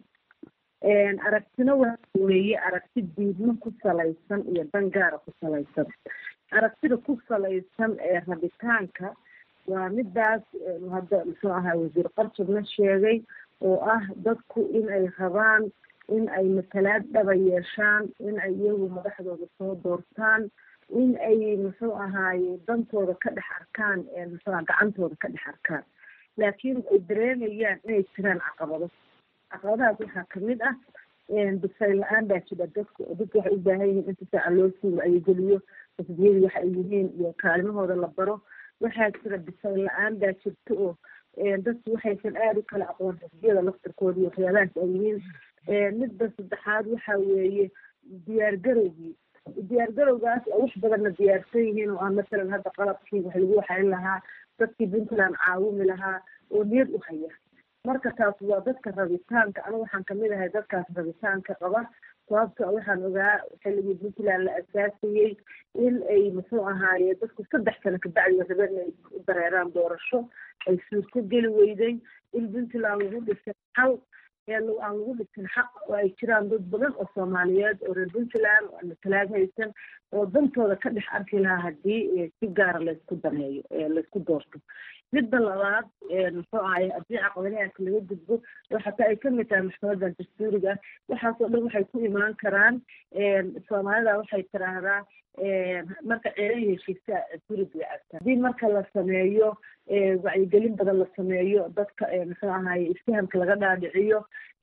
aragtina waxa weeye aragti diidmo ku salaysan iyo dan gaara ku salaysan aragtida ku salaysan ee rabitaanka waa midaas hadda muxuu ahaa wasiir qarjabna sheegay oo ah dadku in ay rabaan in ay matalaad dhaba yeeshaan in ay iyagu madaxdooda soo doortaan in ay muxuu ahaaye dantooda ka dhex arkaan muxuuaha gacantooda ka dhex arkaan laakiin ay dareemayaan inay jiraan caqabado caqabadahaas waxaa kamid ah bisayl la-aan baa jira dadku oo dadku waxay u baahan yihiin inta saaca loo sii wacyigeliyo xisbiyadii waxa ay yihiin iyo kaalimahooda la baro waxaa jira bisayl la-aan baa jirta oo dadku waxaysan aada u kala aqoon xisbiyada laftirkooda iyo waxyaabahaas ay yihiin midda saddexaad waxa weeye diyaar garowgii diyaar garowgaas oo wax badanna diyaarsan yihiin oo ah masalan hadda qalabkii wax lagu waxayn lahaa dadkii puntland caawimi lahaa oo niyad u haya marka taas waa dadka rabitaanka anigu waxaan kamid ahay dadkaas rabitaanka qaba sababto waxaan ogaa xilligii puntland la asaasayey in ay muxuu ahaaye dadku saddex sano kabacdi rabeen inay u dareeraan doorasho ay suurto geli weyday in puntland lagu dhisay hal aan lagu dhisin xaq oo ay jiraan dad badan oo soomaaliyeed oo reer puntland oo matalaad haysan oo dantooda ka dhex arki lahaa haddii si gaara laysku daneeyo laysku doorto midda labaad muxuu ahaye haddii caqabadahaas laga gudbo oo xataa ay kamid tahay maxkamadan dastuuriga waxaasoo dhan waxay ku imaan karaan soomaalida waxay tiraahdaa marka ceelay heshiisa gurig way cabtaa haddii marka la sameeyo wacyigelin badan la sameeyo dadka muxuu ahaye isfahamka laga dhaadhiciyo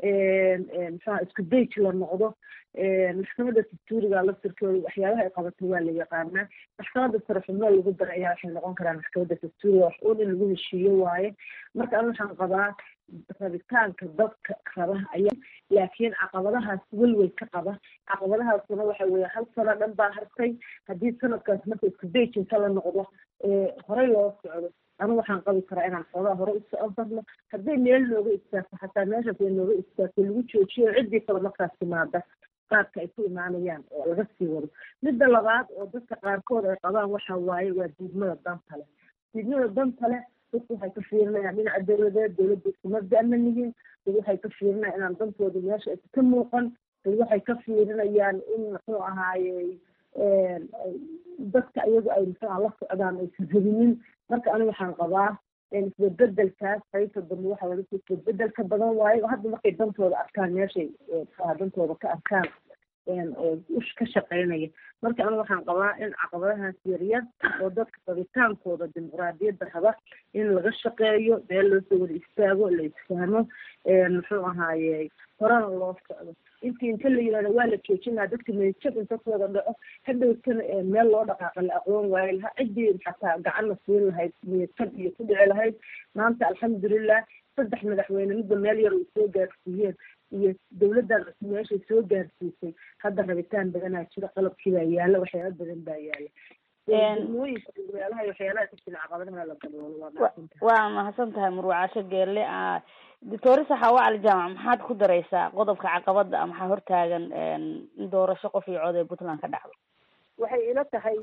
muxuaha isku dayj la noqdo maxkamada dastuuriga laftirkooda waxyaabaha ay qabato waa la yaqaanaa maxkamada sare xubno lagu dara ayaa waxay noqon karaan maxkamada dastuuriga wax uun in lagu heshiiyo waaye marka an waxaan qabaa rabitaanka dadka raba ayaa laakiin caqabadahaas welwel ka qaba caqabadahaasuna waxa weeye hal sano dhan baa hartay haddii sanadkaas marka isku dayjinta la noqdo horey loo socdo anigu waxaan qabi karaa inaan xoogaa hore u socon karno hadday meel nooga istaagto xataa meeshaas ay nooga istaagto lagu joojiyo ciddii kale markaas timaada qaadka ay ku imaanayaan oo laga sii wado midda labaad oo dadka qaarkood ay qabaan waxa waaye waa diidmada danta leh diidmada danta leh dadku waxay ka fiirinayaan dhinaca dawladeed dawladda isku mabda ma yihiin dad waxay ka fiirinayaan inaan dantooda meesha aysa ka muuqan dad waxay ka fiirinayaan in muxuu ahaaye dadka iyagu ay muxuuha la socdaan aysan rabinin marka aniga waxaan qabaa isbebedelkaas qaybta dambe waxa laga soo isbebedelka badan waayo hadda markay dantooda arkaan meeshay muxuaha dantooda ka arkaan ush ka shaqeynaya marka aniga waxaan qabaa in caqabadahaas yaryar oo dadka rabitaankooda dimuqraadiyadda raba in laga shaqeeyo meel loo soo wada istaago la isfahmo muxuu ahaaye horena loo socdo intii inta la yirahdo waa la joojinaa dadka meejab inta ku wada dhaco hadhowtana meel loo dhaqaaqa la aqoon waayo laha ciddii xataa gacan la siin lahayd meejab iyo ku dhici lahayd maanta alxamdulilah saddex madaxweyne midba meel yar ay soo gaarsiiyeen iyo dawladdan cusub meeshay soo gaarsiisay hadda rabitaan badanaa jira qalabkii baa yaala waxyaala badan baa yaala degmooyinka meelaha waxyaalaha ka jira caqabadaha la daboolo waa mahadsantahay waa mahadsan tahay murwacasho geelle doctor saxawa cali jaamac maxaad ku daraysaa qodobka caqabada maxaa hortaagan in doorasho qof iyo cod ee puntland ka dhacdo waxay ila tahay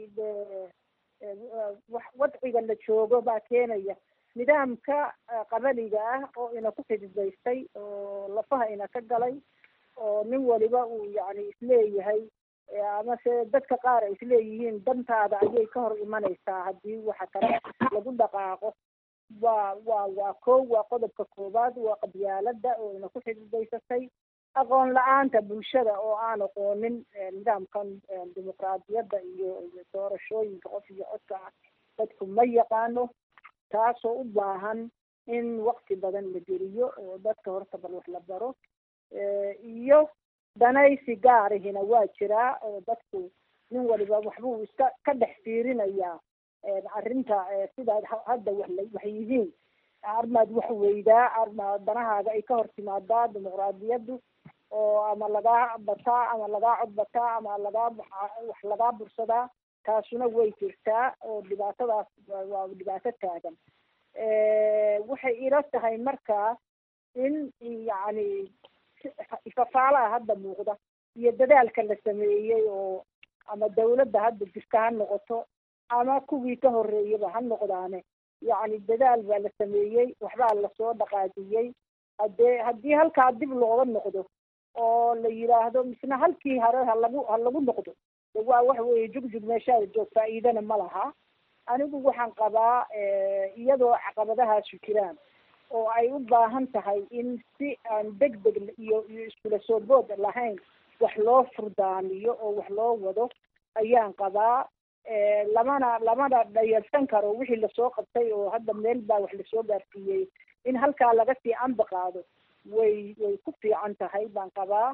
wadciga la joogo baa keenaya nidaamka qabaliga ah oo ina ku xididaystay oo lafaha ina ka galay oo nin waliba uu yani isleeyahay amase dadka qaar ay isleeyihiin dantaada ayay ka hor imanaysaa haddii waxa kale lagu dhaqaaqo waa waa waa kow waa qodobka koowaad waa qabyaalada oo ina ku xididaysatay aqoon la-aanta bulshada oo aan aqoonin nidaamkan dimuqraadiyadda iyo iyo doorashooyinka qof iyo codka ah dadku ma yaqaano taasoo u baahan in wakti badan la geliyo oo dadka horta bal wax la baro iyo danaysi gaarihina waa jiraa oo dadku nin waliba waxbuu iska ka dhex fiirinayaa arrinta sidaad hadda wax la wax yihiin armaad wax weydaa arma danahaaga ay ka hor timaadaa dimuqraadiyaddu oo ama lagaa bataa ama lagaa cod bataa ama lagaa wax lagaa bursadaa taasuna way jirtaa oo dhibaatadaas waa dhibaato taagan waxay ila tahay markaa in yacni ifafaalaha hadda muuqda iyo dadaalka la sameeyey oo ama dawladda hadda jirta ha noqoto ama kuwii ka horreeyaba ha noqdaane yacni dadaal baa la sameeyey waxbaa lasoo dhaqaajiyey haddee haddii halkaa dib looga noqdo oo la yidhaahdo misna halkii hore ha lagu ha lagu noqdo waa wax weeye jugjug meeshaada joog faa'iidana ma laha anigu waxaan qabaa iyadoo caqabadahaasu jiraan oo ay u baahan tahay in si aan deg deg iyo iyo iskula soo bood lahayn wax loo furdaamiyo oo wax loo wado ayaan qabaa lamana lamana dhayalsan karo wixii lasoo qabtay oo hadda meel baa wax lasoo gaarsiiyey in halkaa laga sii anba qaado way way ku fiican tahay baan qabaa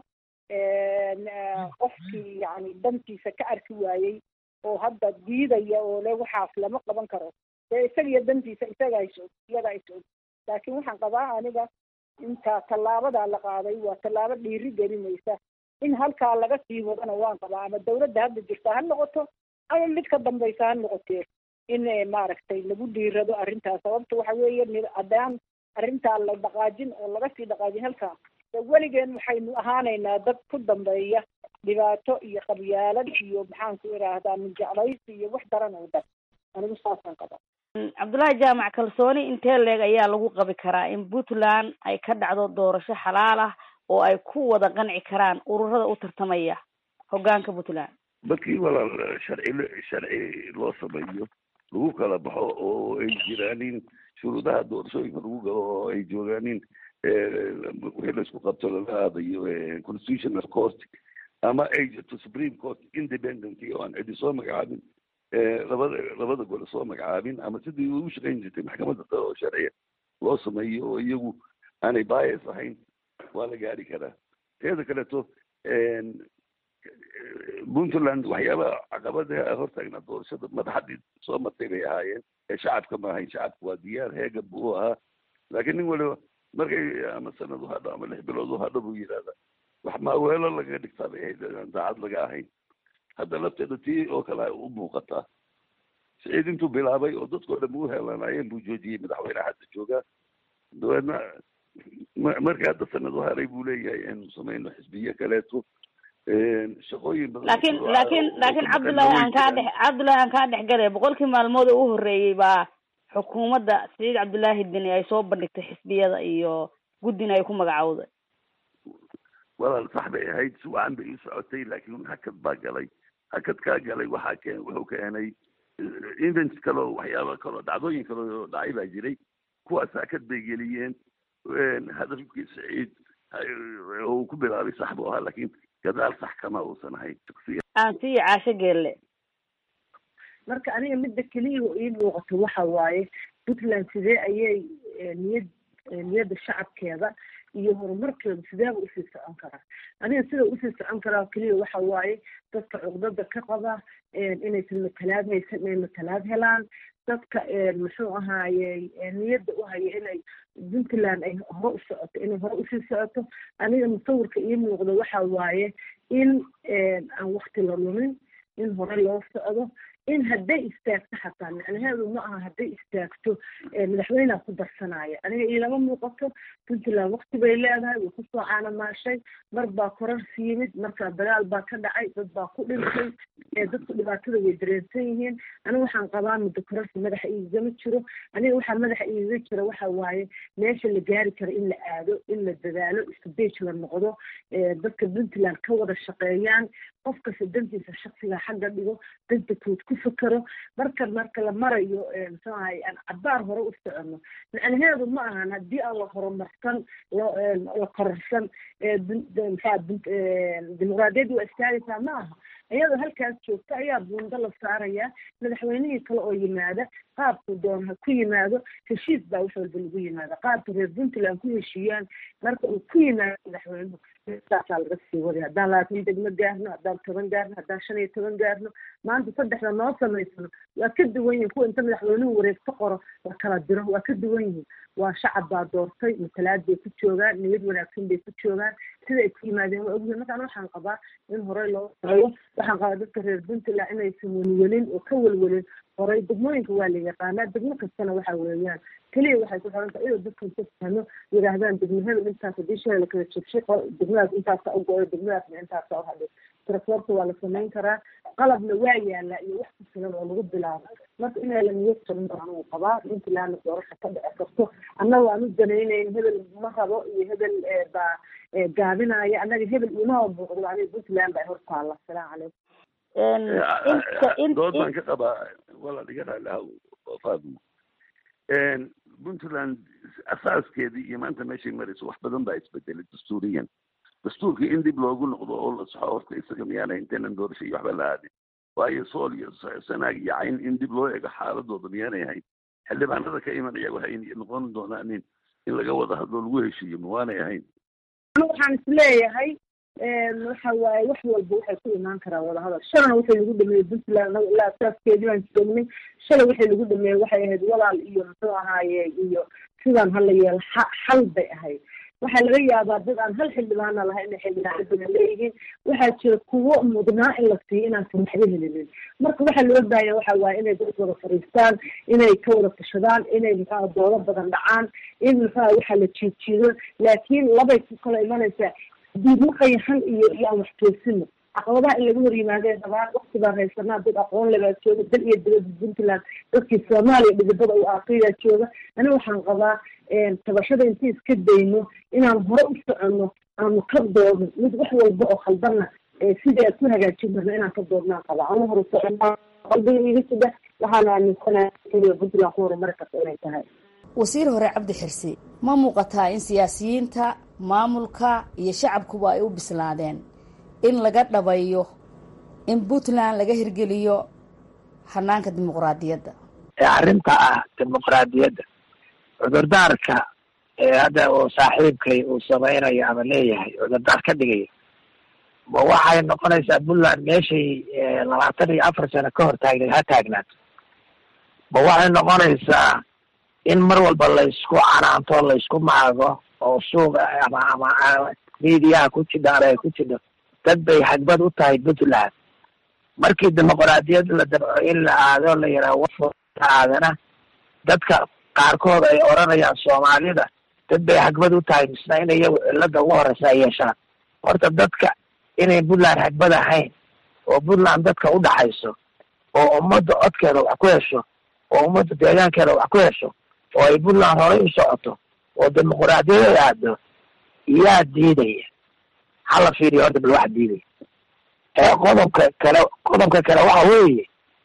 qofkii yani dantiisa ka arki waayey oo hadda diidaya oo le waxaas lama qaban karo dee isagiyo dantiisa isagaa is og iyagaa is og laakiin waxaan qabaa aniga intaa tallaabadaa la qaaday waa tallaabo dhiiri gelinaysa in halkaa laga sii wadana waan qabaa ama dawladda hadda jirta ha noqoto ama mid ka dambaysa ha noqotee in maaragtay lagu dhiirado arrintaas sababta waxa weeye haddaan arrintaa la dhaqaajin oo laga sii dhaqaajin halkaa de weligeen waxaynu ahaanaynaa dad ku dambeeya dhibaato iyo qabyaalad iyo maxaan ku idhaahdaa minjeclaysi iyo wax daran oo dhan anigu saasaan qabaa cabdullaahi jaamac kalsooni intee leeg ayaa lagu qabi karaa in puntland ay ka dhacdo doorasho xalaal ah oo ay ku wada qanci karaan ururada u tartamaya hoggaanka puntland markii walaal sharci sharci loo sameeyo lagu kala baxo oo ay jiraanin shuruudaha doorashooyinka lagu galo oo ay joogaanin wixii laisku qabto lala aadayo constitutional court ama ay jirto supreme court independent oo aan cidi soo magacaabin labada labada gole soo magacaabin ama sidii ugu shaqayn jirtay maxkamadda sare oo sharciya loo sameeyo oo iyagu aanay bias ahayn waa la gaari karaa teeda kaleeto puntland waxyaaba caqabadaha hortaagnaa doorashada madaxadii soo martay bay ahaayeen ee shacabka ma ahayn shacabka waa diyaar heega buu ahaa laakiin nin waliba markay ama sanad uhadho ama lix bilood uhadho buu yidhahda wax maaweelo lagaga dhigtaa bay ahayd aan daacad laga ahayn hadda lafteeda tii oo kale ay u muuqataa siciid intuu bilaabay oo dadkoo dhan u helanayeen buu joojiyey madaxweyneha hadda joogaa dabeedna markii hadda sanad u haray buu leeyahay inuu samayno xisbiye kaleeto shaqooyin badan laakiin laakiin laakiin cabdullaahi aan kaa dhex cabdullaahi aan kaa dhex galay boqolkii maalmood oo u horreeyey baa xukuumadda siciid cabdullaahi deni ay soo bandhigtay xisbiyada iyo guddina ay ku magacowday walaal sax bay ahayd si wacan bay ii socotay laakiin hakad baa galay hakadkaa galay waxaa keen wuxuu keenay events kale oo waxyaaba kaleo dhacdooyin kale oo dhacay baa jiray kuwaas hakad bay geliyeen hadafkii saciid uu ku bilaabay sax buu ahaa laakiin gadaal sax kama uusan ahayn shaksiyan aan siiyo caasho geelle marka aniga midda keliya oo ii muuqato waxa waaye puntland sidee ayay niyad niyadda shacabkeeda iyo horumarkeeda sideeba usii socon karaa aniga sida usii socon karaa keliya waxa waaye dadka cuqdada ka qaba inaysan matalaad haysan inay matalaad helaan dadka muxuu ahaaye niyadda u haya inay puntland ay hore u socoto inay hore usii socoto aniga musawirka ii muuqda waxa waaye in aan wakti la lumin in hore loo socdo in hadday istaagto xataa macnaheedu ma aha hadday istaagto madaxweyneha ku darsanaya aniga iilama muuqato puntland wakti bay leedahay way kusoo caanamaashay mar baa korarsi yimid markaa dagaal baa ka dhacay dad baa ku dhintay dadku dhibaatada way dareensan yihiin aniga waxaan qabaa muddo korarsi madaxa iigama jiro aniga waxaa madaxa iiga jira waxa waaye meesha la gaari karo in la aado in la dadaalo isbej la noqdo dadka puntland ka wada shaqeeyaan qof kasta dantiisa shaksiga xagga dhigo danta kood ku fakero marka marka la marayo muxuu ahay aan cabaar hore u socono macnaheedu ma ahan haddii aan la horumarsan la kororsan mxaa dimuqraadiyadda waa istaagaysaa ma aha iyadoo halkaas joogta ayaa buundo la saaraya madaxweynihii kale oo yimaada qaabku doon ha ku yimaado heshiis baa wax walba lagu yimaada qaabka reer puntland ku heshiiyaan marka uu ku yimaado madaxweynuhu saasaa laga sii waday haddaan labaatan degmo gaarno haddaan toban gaarno haddaan shan iyo toban gaarno maanta saddexda noo samaysano waa ka duwan yihin kuwa inta madaxweynuhu wareegto qoro la kala diro waa ka duwan yihin waa shacab baa doortay matalaad bay ku joogaan niyad wanaagsan bay ku joogaan sida ay ku yimaadeen waa ogyihin markaan waxaan qabaa in horey loo sayo waxaan qabaa dadka reer puntland inaysan welwelin oo ka welwelin horay degmooyinka waa la yaqaanaa degmo kastana waxa weeyaan keliya waxay ku xiran tahay iyadoo dadka inta fahmo yidhaahdaan degmahada intaas haddii shalay lakala jabshay degmadaas intaasa u go-ay degmadaasna intaasa u hadhay tirakoorta waa la samayn karaa qalabna waa yaalaa iyo wax ku filan oo lagu bilaabo marka inaa la niyad jabin baan anigu qabaa puntlandna doorasha ka dhici karto annaga aan u danaynayn hebel ma rabo iyo hebel baa gaabinaya annaga hebel imaba muuqdo aniga puntland baa hor taalla asalaamu calaykum dood baan ka qabaa walaal iga raaliha faadimo puntland asaaskeedii iyo maanta meeshay marayso wax badan baa isbedelay dastuuriyan dastuurkii in dib loogu noqdo oo la saxo horta isaga miyaana intaynan doorasho iyo waxba la aadin waayo sool iyo sanaag iyo cayn in dib loo eego xaaladooda miyaanay ahayn xildhibaanada ka imanaya waxay noqon doonaan in in laga wada hadlo lagu heshiiyo ma waanay ahayn waxaan isleeyahay waxa waaye wax walba waxay ku imaan karaan wadahadal shalana waxay lagu dhameeyey puntland anaga ilaa asaaskeedii baan joognay shalay waxay lagu dhameeyey waxay ahayd walaal iyo muxuu ahaaye iyo sidaan hala yeelo xal bay ahayd waxaa laga yaabaa dad aan hal xildhibaana lahay inay xildhibaano badan leeyihiin waxaa jira kuwo mudnaa in la siiyo inaasan waxba helinin marka waxaa loo baahanya waxa waaye inay dad wada fadhiistaan inay ka wada tashadaan inay muxua doodo badan dhacaan in muxua waxaa la jiidjiido laakiin labay ku kala imanaysaa diidma qayaxan iyo iyo aan wax toosino caqabadaha in laga hor yimaadee dabaan wakti baan haysanaa dad aqoon lebaa jooga dal iyo dibadda puntland dadkii soomaaliya dhidibada u aaqiyaa jooga aniga waxaan qabaa tabashada intii iska dayno inaan hore u soconno aanu ka doodno mid wax walba oo khaldanna sidii aad ku hagaajin karno inaan ka doodnaan qabaa anu hore soconaa qalbiga iga sida waxaana aaminsanaa keliya puntland ku horumari karta inay tahay wasiir hore cabdi xirsi ma muuqataa in siyaasiyiinta maamulka iyo shacabkuba ay u bislaadeen in laga dhabayo in puntland laga hirgeliyo hanaanka dimuqraadiyadda ee arrinta ah dimuqraadiyadda cudurdaarka ee hadda uu saaxiibkay uu samaynayo ama leeyahay cudurdaar ka dhigaya ma waxay noqonaysaa puntland meeshay labaatan iyo afar sano ka hor taagneed ha taagnaato ma waxay noqonaysaa in mar walba laysku canaanto laysku maago oo suuqa ama ama miidiyaha ku jidha ama ay ku jidho dad bay hagbad u tahay puntland markii dimuqraadiyad la dabco in la aado la yidhaha wala aadana dadka qaarkood ay odhanayaan soomaalida dad bay hagbad u tahay misna in iyagu cilada ugu horeysa ay yeeshaan horta dadka inay puntland hagbad ahayn oo puntland dadka u dhaxayso oo ummadda codkeeda wax ku hesho oo ummadda deegaankeeda wax ku hesho oo ay puntland horey u socoto oo dimuquraadiyad aado yaa diidaya hala fiiriyo horta bal waxa diidaya ee qodobka kale qodobka kale waxa weeye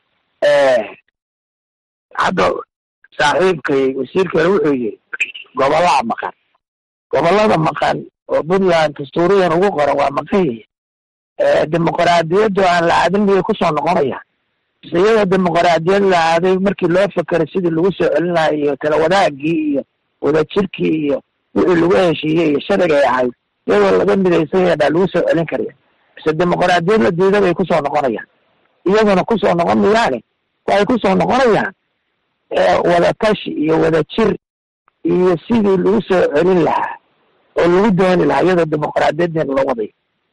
hadda saaxiibkay wasiirkeena wuxuu yiri gobollaa maqan gobollada maqan oo puntland dastuuriyan ugu qoran waa maqan yihiin dimuquraadiyaddu aan la aadin miyay kusoo noqonayaan mise iyadoo dimuquraadiyad la aaday markii loo fekeray sidii lagu soo celin lahaa iyo tala wadaagii iyo wadajirkii iyo wixii lagu heshiiyey iyo sharcigay ahayd iyadoo laga midaysan yahay baa lagu soo celin karaya mise dimuquraadiyad la diida bay kusoo noqonayaan iyaduna kusoo noqon mayaane waxay kusoo noqonayaan wadatashi iyo wadajir iyo sidii lagu soo celin lahaa oo lagu dooni lahaa iyadoo dimuquraadiyadeen loo waday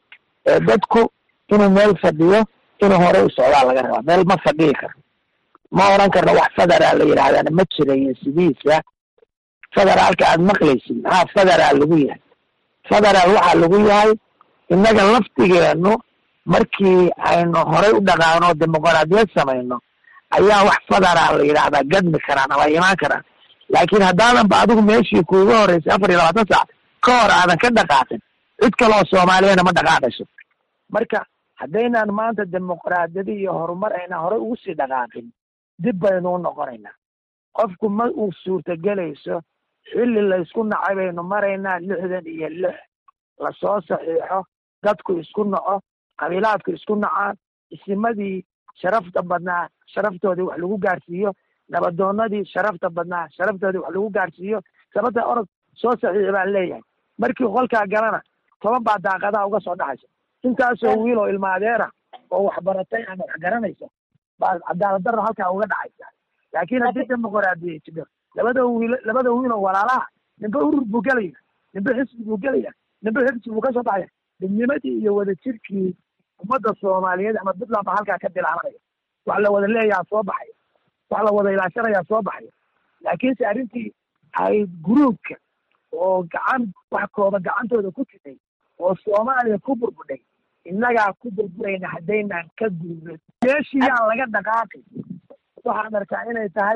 dadku inuu meel fadhiyo inuu horey u socdaa laga rabaa meel ma fadhiyi karo ma oran karno wax federal la yidhahdana ma jirayo sidiisa federaalka aad maqlaysid maxaa federaal lagu yahay federaal waxaa lagu yahay innaga laftigeenu markii aynu horey u dhaqaano dimuquraadiyad samayno ayaa wax federaal la yidhahdaa gadmi karaan ama imaan karaan laakiin haddaadan ba adigu meeshii kuuga horeysay afar iyo labaatan saac ka hor aadan ka dhaqaaqin cid kaleoo soomaaliyana ma dhaqaaqayso marka haddaynaan maanta dimuquraadiyadi iyo horumar aynaan horey ugu sii dhaqaaqin dib baynu u noqonaynaa qofku ma uu suurtagelayso xilli laysku nacay baynu maraynaa lixdan iyo lix lasoo saxiixo dadku isku naco qabiilaadku isku nacaan isimadii sharafta badnaa sharaftoodii wax lagu gaarsiiyo nabadoonadii sharafta badnaa sharaftoodii wax lagu gaarsiiyo sababta orod soo saxiixi baan leeyahay markii qolkaa galana toban baa daaqadaha uga soo dhaxaysa intaasoo wiil oo ilma adeera oo wax baratay ama wax garanaysa baa cadaalad darro halkaa uga dhacaysa laakiin haddii dimuquraadiya jiro labada wiil labada wiil oo walaalaha ninba urur buu gelaya ninba xisbi buu gelaya ninba xisbi buu kasoo baxaya midnimadii iyo wadajirkii ummadda soomaaliyeed ama puntland baa halkaa ka bilaabanaya wax la wada leeyaha soo baxaya wax la wada ilaashanayaa soo baxaya laakiinse arrintii ay gruubka oo gacan wax kooba gacantooda ku jirtay oo soomaaliya ku burbudhay innagaa ku burburayna haddaynaan ka gurubin meeshii yaan laga dhaqaaqin waxaan arkaa inay tahay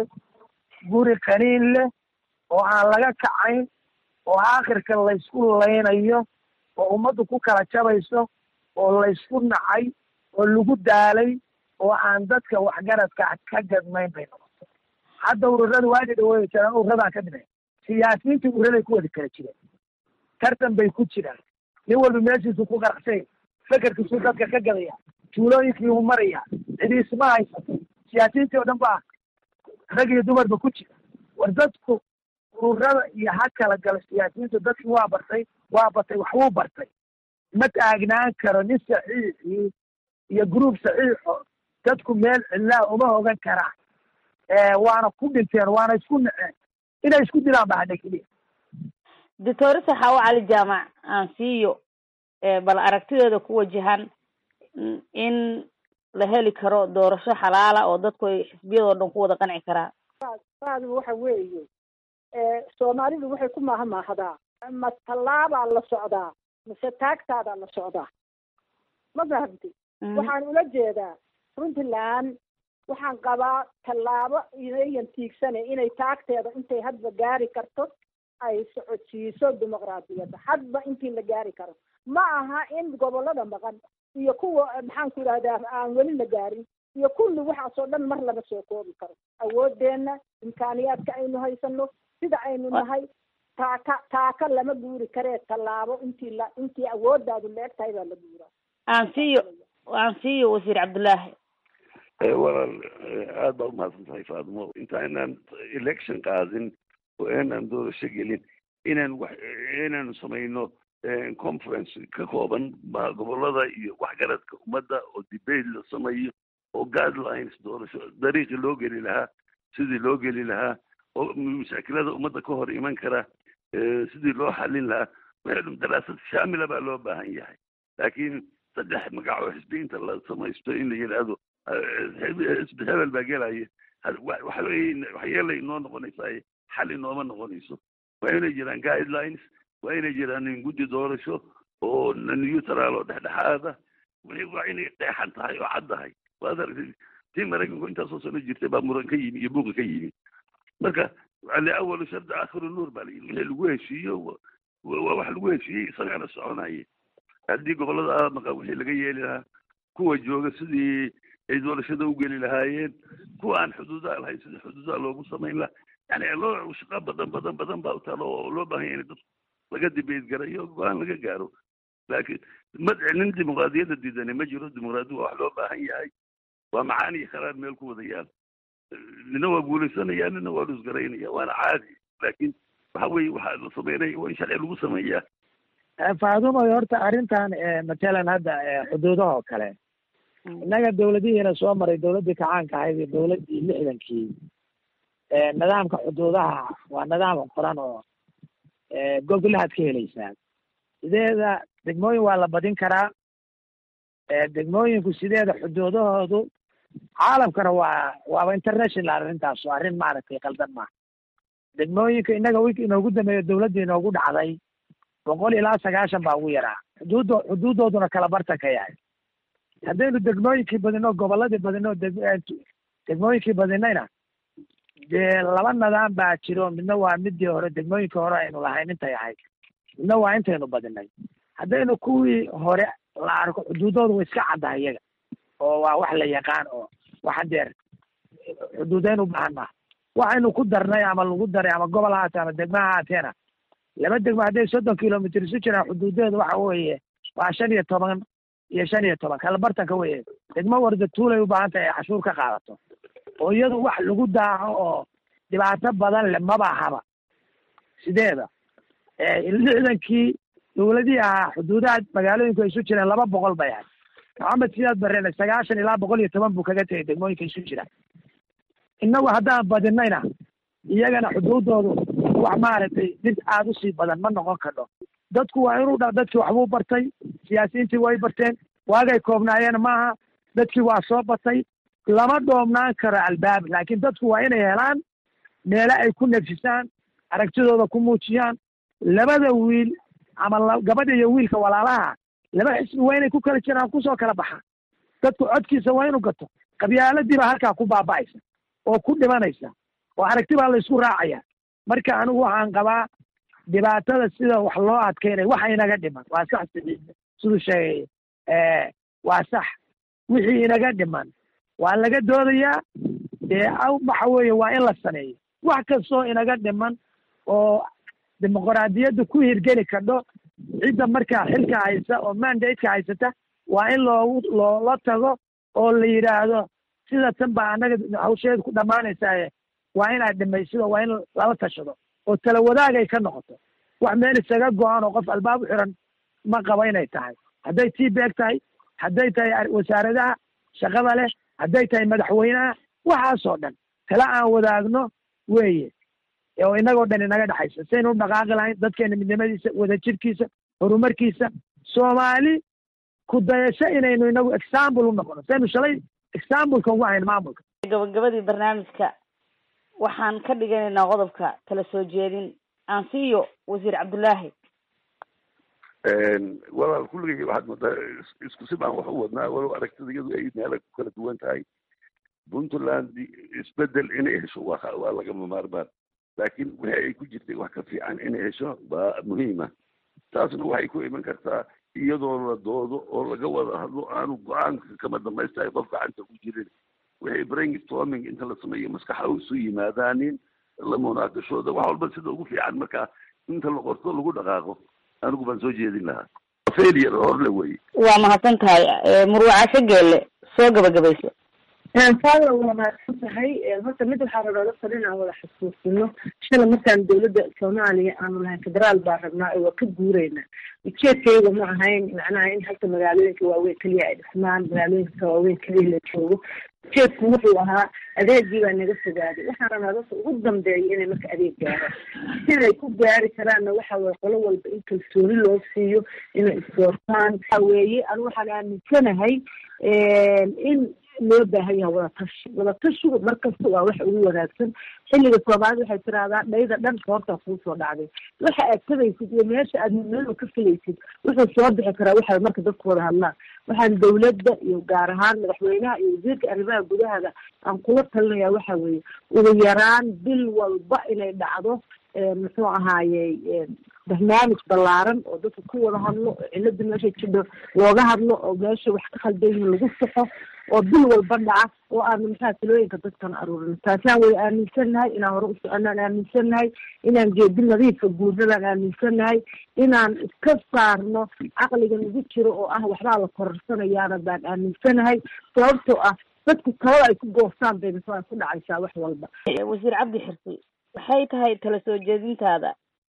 guri qaniin leh oo aan laga kacayn oo aakhirka laysku laynayo oo ummaddu ku kala jabayso oo laysku nacay oo lagu daalay oo aan dadka waxgaradka ka gadmayn bay noqoto hadda ururada waadi dhaweey jiraan ururadaa ka dhimay siyaasiyiintii ururaday ku wada kala jireen tartan bay ku jiraan nin walba meeshiisu ku qaracsay fekerkiisuu dadka ka gadaya tuulooyinkii uu maraya cidi isma haysato siyaasiyiintii oo dhan baa rag iyo dumarba ku jira war dadku ururada iyo ha kala galo siyaasiyiintu dadkii waa bartay waa batay waxbuu bartay ma taagnaan karo nin saxiixii iyo gruub saxiixo dadku meel cidlaa uma hogan karaan waana ku dhinteen waana isku naceen inay isku dilaan ba hadha keliya doctor saxaawo cali jaamac aan siiyo bal aragtideeda ku wajahan in la heli karo doorasho xalaala oo dadku ay xisbiyadoo dhan ku wada qanci karaan saadu waxa weeye soomaalidu waxay ku maahmaahdaa ma tallaabaa la socdaa mise taagtaadaa la socdaa ma fahamti waxaan ula jeedaa puntland waxaan qabaa tallaabo inayan tiigsane inay taagteeda intay hadba gaari karto ay socodsiiso dimuqraadiyadda hadba intii la gaari karo ma aha in gobollada maqan iyo kuwa maxaan ku idhahdaa aan weli la gaarin iyo kulli waxaasoo dhan mar lama soo koobi karo awoodeenna imkaaniyaadka aynu haysano sida aynu nahay taaka taaka lama guuri karee tallaabo intii la intii awooddaadu la eg tahay baa la guuraa aan siiyo aan siiyo wasiir cabdullaahi walaal aada baa umahadsan tahay faadimo intaanaan election qaadin oo aanaan doorasho gelin inaan wax inaanu samayno conference ka kooban gobolada iyo waxgaradka ummadda oo debate la sameeyo oo guidelines doorasho dariiqii loo geli lahaa sidii loo geli lahaa oo mashaakilada ummadda ka hor iman kara sidii loo xalin lahaa waxay daraasad shaamila baa loo baahan yahay laakiin saddex magac oo xisbiyiinta la samaysto in la yidhaahdo xisbi hebel baa gelaya waxyeelay inoo noqonaysaa xal inooma noqonayso waa inay jiraan guidelines waa inay jiraan guddi doorasho oo neutral oo dhexdhexaada waa inay qeexan tahay oo cad tahay waad aragtay tii maraykanku intaasoo sano jirtay baa muran ka yimi iyo buuqa ka yimi marka liawalu shardi aakhiru nuur baa layidhi wixii lagu heshiiyo waa wax lagu heshiiyey isagana soconaya haddii gobolada maqa wixii laga yeeli lahaa kuwa jooga sidii ay doorashada u geli lahaayeen kuwa aan xuduudaha lahayn sidii xuduudaha loogu samayn lahaa yani loo shaqo badan badan badan baa utaalo oo loo baahan yahay in dadku laga dibeed garayo go-aan laga gaaro laakiin madci nin dimuqraadiyadda diidani ma jiro dimuqraadiya waa wax loo baahan yahay waa macaan iyo kharaar meel ku wadayaan nina waa guulaysanaya nina waa lusgaraynaya waana caadi laakiin waxa weeye waxaa la sameynaya waa in sharci lagu sameeyaa faadumo horta arrintan matalan hadda xuduudaha oo kale innaga dawladihiina soo maray dawladdii kacaanka ahayd iyo dawladdii lixdankii nidaamka xuduudaha waa nidaam qoran oo gogolahaad ka helaysaa sideeda degmooyin waa la badin karaa degmooyinku sideeda xuduudahoodu caalamkana waa waaba international arrintaas waa arrin maaragtay qaldan maaha degmooyinka innaga wiki inoogu dambeeyo dawladdii inoogu dhacday boqol ilaa sagaashan baa ugu yaraa xuduuddo xuduuddooduna kala bartan ka yahay haddaynu degmooyinkii badino gobolladii badino deg degmooyinkii badinayna dee laba nidaam baa jiro midna waa midii hore degmooyinkii hore aynu lahayn intay ahayd midna waa intaynu badinay haddaynu kuwii hore la arko xuduuddooda way iska caddahay iyaga oo waa wax la yaqaan oo wax hadeer xuduudeyn u baahan maaha waxaynu ku darnay ama lagu daray ama gobol haatee ama degmo ha haateena laba degmo hadday soddon kilomitr isu jiraan xuduudeedu waxa weeye waa shan iyo toban iyo shan iyo toban kala bartanka weye degmo warda tuulay u baahan tahay ay cashuur ka qaadato oo iyadu wax lagu daaco oo dhibaato badan le maba haba sideeda lixdankii dawladihii ahaa xuduudaha magaalooyinku ay isu jireen laba boqol bay ahay maxamed sidaad bareen sagaashan ilaa boqol iyo toban buu kaga tegay degmooyinka isu jira innagu haddaan badinayna iyagana xuduuddoodu wax maaragtay mid aada usii badan ma noqon kadho dadku waa inuu dha dadkii waxbuu bartay siyaasiyiintii way barteen waagay koobnaayeen maaha dadkii waa soo batay lama dhoomnaan karo albaab laakiin dadku waa inay helaan meele ay ku nefsisaan aragtidooda ku muujiyaan labada wiil ama gabadha iyo wiilka walaalaha laba xisbi waa inay ku kala jiraan kusoo kala baxaan dadku codkiisa waa inuu gato qabyaaladii baa halkaa ku baaba'aysa oo ku dhimanaysa oo aragti baa la isku raacaya marka anigu waxaan qabaa dhibaatada sida wax loo adkeynaya waxa inaga dhiman waa sax siduu sheegay waa sax wixii inaga dhiman waa laga doodayaa dee waxa weeye waa in la sameeyo wax kastoo inaga dhiman oo dimuqraadiyadda ku hirgeli kadho cidda markaa xilka haysa oo mandateka haysata waa in loogu loola tago oo la yidhaahdo sida tan baa annaga hawsheeda ku dhammaanaysaaye waa inaad dhimaysido waa in lala tashado oo tala wadaagay ka noqoto wax meel isaga go-an oo qof albaab u xiran ma qaba inay tahay hadday tii beeg tahay hadday tahay wasaaradaha shaqada leh hadday tahay madaxweynaha waxaasoo dhan tala aan wadaagno weeye oo inagoo dhan inaga dhexaysa saynu u dhaqaaqi lahayn dadkeena midnimadiisa wadajirkiisa horumarkiisa soomaali ku dayasho inaynu inagu example u noqono saynu shalay exampleka ugu hayn maamulka gabagabadii barnaamijka waxaan ka dhiganaynaa qodobka tala soo jeedin aan siiyo wasiir cabdullaahi walaal kulligay waxaad moodaa isku si baan wax u wadnaa walow aragtida iyadu ay meela ku kala duwan tahay puntland isbedel inay hesho waa waa lagama maarmaan laakiin wixii ay ku jirtay wax ka fiican inay hesho baa muhiima taasna waxay ku iman kartaa iyadoo la doodo oo laga wada hadlo aanu go-aanka kama dhamaystahay qof gacanta ku jirin waxay brainstorming inta la sameeyo maskaxa isu yimaadaanin la munaaqashooda wax walba sida ugu fiican markaa inta la qorto lagu dhaqaaqo anigu baan soo jeedin lahaa failure horle weye waa mahadsan tahay murwacasho geelle soo gabagabayso faada waa mahadsan tahay horta mid waxaa rabaa dadka dhinaan wada xasuusino shala markaan dawladda soomaaliya aanu lahayn federaal baa rabnaa oo waa ka guureynaa ujeedkayga ma ahayn macnaha in halka magaalooyinka waaweyn keliya ay dhismaan magaalooyinka waaweyn keliya la joogo ujeedku wuxuu ahaa adeegii baa naga fogaaday waxaan rabnaa dadka ugu dambeeya inay marka adeeg gaaraan siday ku gaari karaanna waxa weye qolo walba in kalsooni loo siiyo inay isdoortaan waxa weeye anu waxaan aaminsanahay in loo baahan yahay wadatashi wadatashigu markasta waa wax ugu wanaagsan xilliga soomaalida waxay tiraahdaa dhayda dhan koortaa kuusoo dhacday waxa aad tabaysid iyo meesha aad meel ka filaysid wuxuu soo bixi karaa waxa marka dadku wada hadlaan waxaan dawladda iyo gaar ahaan madaxweynaha iyo wasiirka arrimaha gudahada aan kula talinaya waxa weeye ugu yaraan bil walba inay dhacdo muxuu ahaaye barnaamij ballaaran oo dadka ku wada hadlo oo cilada meesha jidho looga hadlo oo meesha wax ka khaldan yihiin lagu saxo oo bil walba dhaca oo aanu maxaa talooyinka dadkan aruurin taasaan way aaminsannahay inaan hore u soconaan aaminsannahay inaan geedi nadiifa guurnadaan aaminsannahay inaan iska saarno caqliga nagu jiro oo ah waxbaa la kororsanayaana baan aaminsanahay sababtoo ah dadku talada ay ku goostaan bay mise ku dhacaysaa wax walba wasiir cabdi xirsi maxay tahay tala soo jeedintaada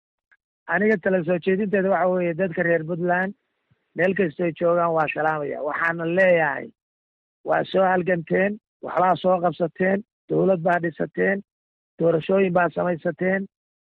aniga tala soo jeedinteeda waxa weeye dadka reer puntland meel kastoo joogaan waa salaamaya waxaana leeyahay waa soo halganteen waxbaa soo qabsateen dawlad baa dhisateen doorashooyin baa samaysateen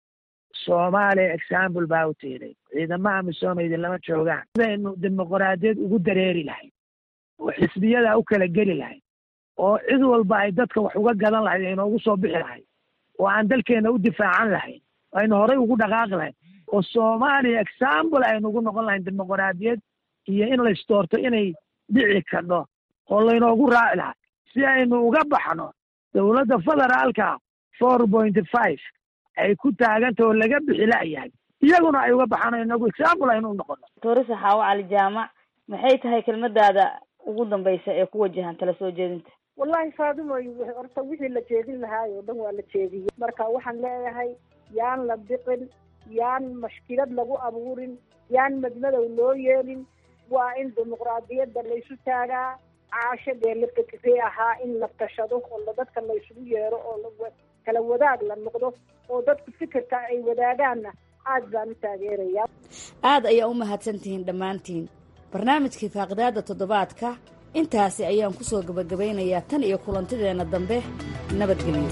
soomaaliya example baa u tiiday ciidamaha misooma idinlama joogaan sidaynu dimuqraadiyad ugu dareeri lahayd oo xisbiyada u kala geli lahayd oo cid walba ay dadka wax uga gadan lahayd aynoogu soo bixi lahayd oo aan dalkeena u difaacan lahayn aynu horay ugu dhaqaaqi lahayn oo soomaaliya example aynugu noqon lahayn dimuqraadiyad iyo in laysdoorto inay dhici kadho oo laynoogu raaci lahaa si aynu uga baxno dowladda federaalka four pointy five ay ku taaganta oo laga bixi la'yahay iyaguna ay uga baxaan inagu example aynu u noqono torisa xaawo cali jaamac maxay tahay kelmadaada ugu dambaysa ee ku wajahan tala soo jeedinta wallahi faadimoy horta wixii la jeedin lahaay oo dhan waa la jeediyey marka waxaan leeyahay yaan la biqin yaan mashkilad lagu abuurin yaan madmadow loo yeelin waa in dimuqraadiyadda laysu taagaa caasho dee lafakisay ahaa in la tashado oo dadka laysugu yeero oo kala wadaag la noqdo oo dadku fikirka ay wadaagaanna aad baan u taageerayaa aad ayaa u mahadsantihiin dhammaantiin barnaamijkii faaqidaadda toddobaadka intaasi ayaan ku soo gebagabaynayaa tan iyo kulantideenna dambe nabadgelyo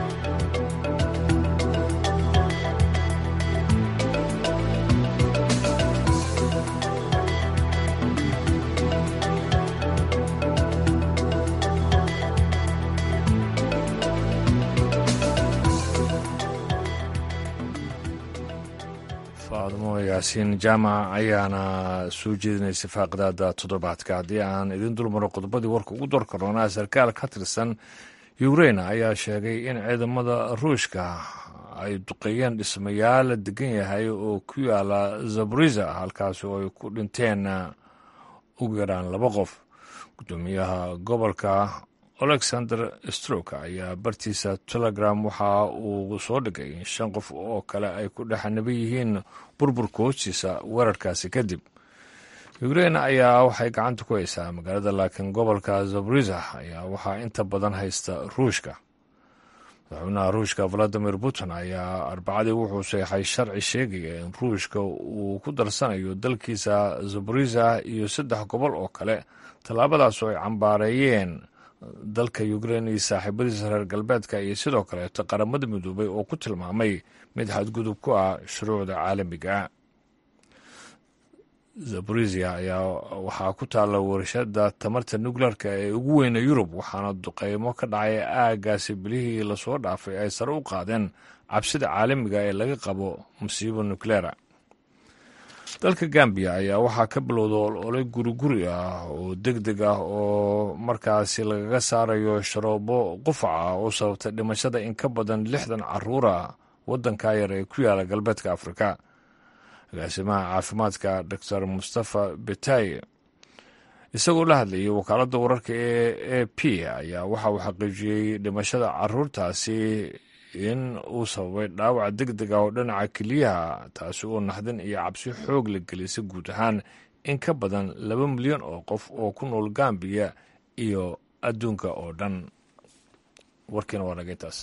faadmo yaasiin jaamac ayaana soo jeedinaysa faaqidaada toddobaadka haddii aan idin dulmaro qodobadii warka ugu door karoonaa sarkaal ka tirsan ukrain ayaa sheegay in ciidamada ruushka ay duqeeyeen dhismayaal la degan yahay oo ku yaala zabriza halkaasi oo ay ku dhinteen ugu yaraan laba qof gudoomiyaha gobolka alexander stroke ayaa bartiisa telegram waxa uu soo dhigay in shan qof oo kale ay ku dhexanaban yihiin burburka hoostiisa weerarkaasi kadib ukrain ayaa waxay gacanta ku haysaa magaalada laakiin gobolka zabriza ayaa waxaa inta badan haysta ruushka madaxweynaha ruushka valadimir putin ayaa arbacadii wuxuu seexay sharci sheegaya in ruushka uu ku darsanayo dalkiisa zabriza iyo saddex gobol oo kale tallaabadaas oo ay cambaareeyeen dalka ukrain iyo saaxiibadiisa reer galbeedka iyo sidoo kaleeto qaramada midoobay oo ku tilmaamay mid xadgudub ku ah shuruucda caalamiga zaborisia ayaa waxaa ku taalla warshada tamarta nukleerka ee ugu weyna yurub waxaana duqeymo ka dhacay aagaasi bilihii lasoo dhaafay ay sare u qaadeen cabsida caalamiga ee laga qabo musiibo nukleera dalka gambiya ayaa waxaa ka bilowda olole guriguri ah oo deg deg ah oo markaasi lagaga saarayo sharoobo qufac ah oo sababtay dhimashada in ka badan lixdan caruura waddanka yar ee ku yaala galbeedka afrika agaasimaha caafimaadka doctor mustafa betaye isagoo la hadlayay wakaaladda wararka ee a p ayaa waxa uu xaqiijiyey dhimashada caruurtaasi in uu sababay dhaawac deg deg ah oo dhinaca keliyaha taasi oo naxdin iyo cabsi xoog la gelisay guud ahaan in ka badan laba milyan oo qof oo ku nool gambiya iyo adduunka oo dhan warkiina waa nagay taas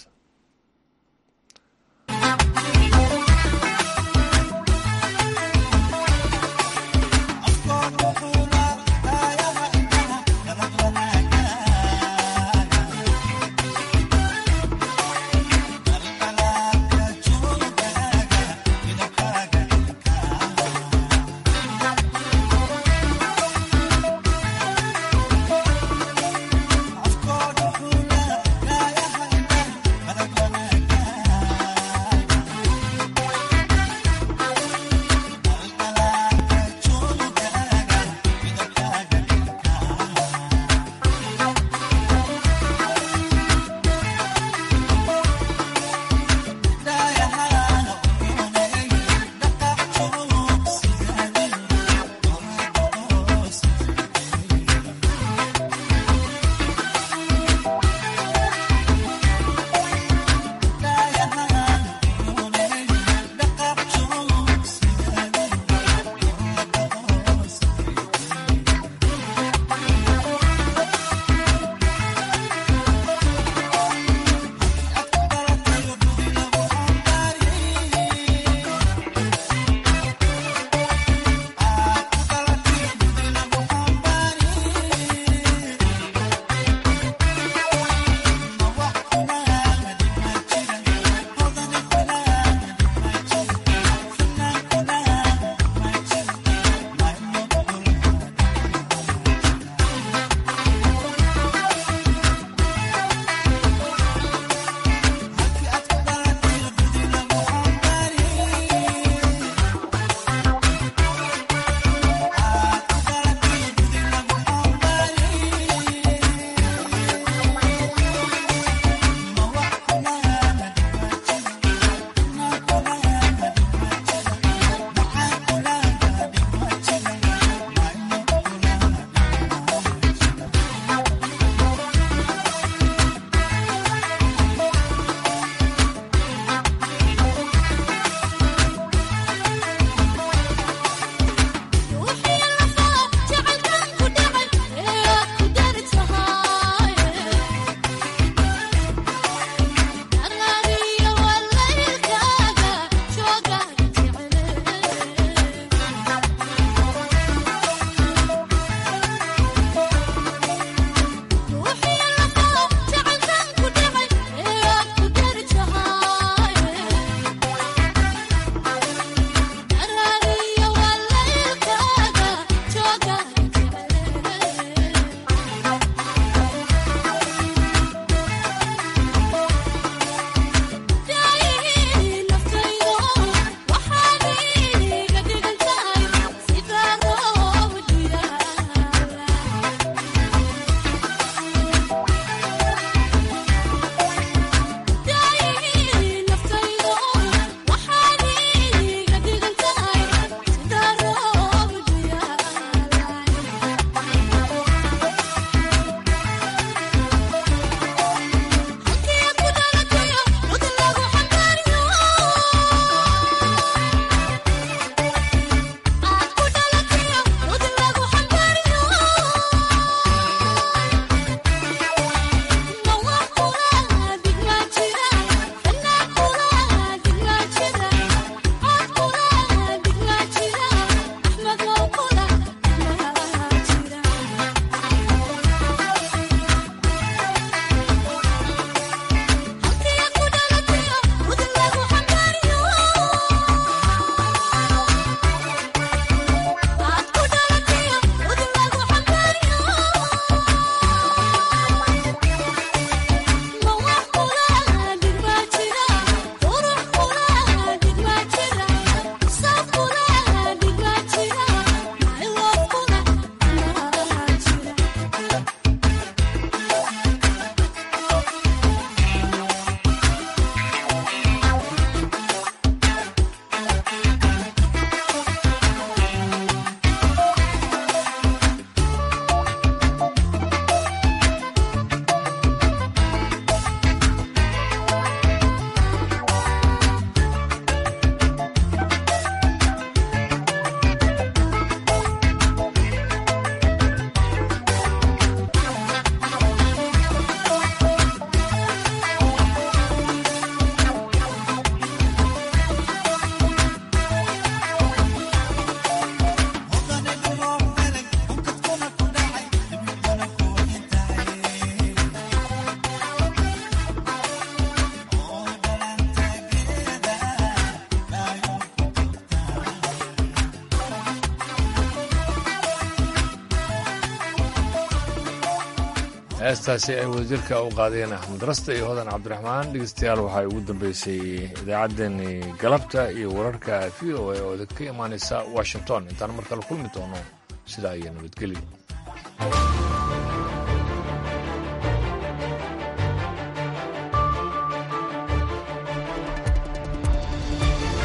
heestaasi ay wadajirka u qaadeen axmed raste iyo hodan cabdiraxmaan dhegeystayaal waxay ugu dambeysay idaacaddeenii galabta iyo wararka v o a oo idinka imaanaysa washington intaan markale kulmi doono sidaa iyo nabadgelyo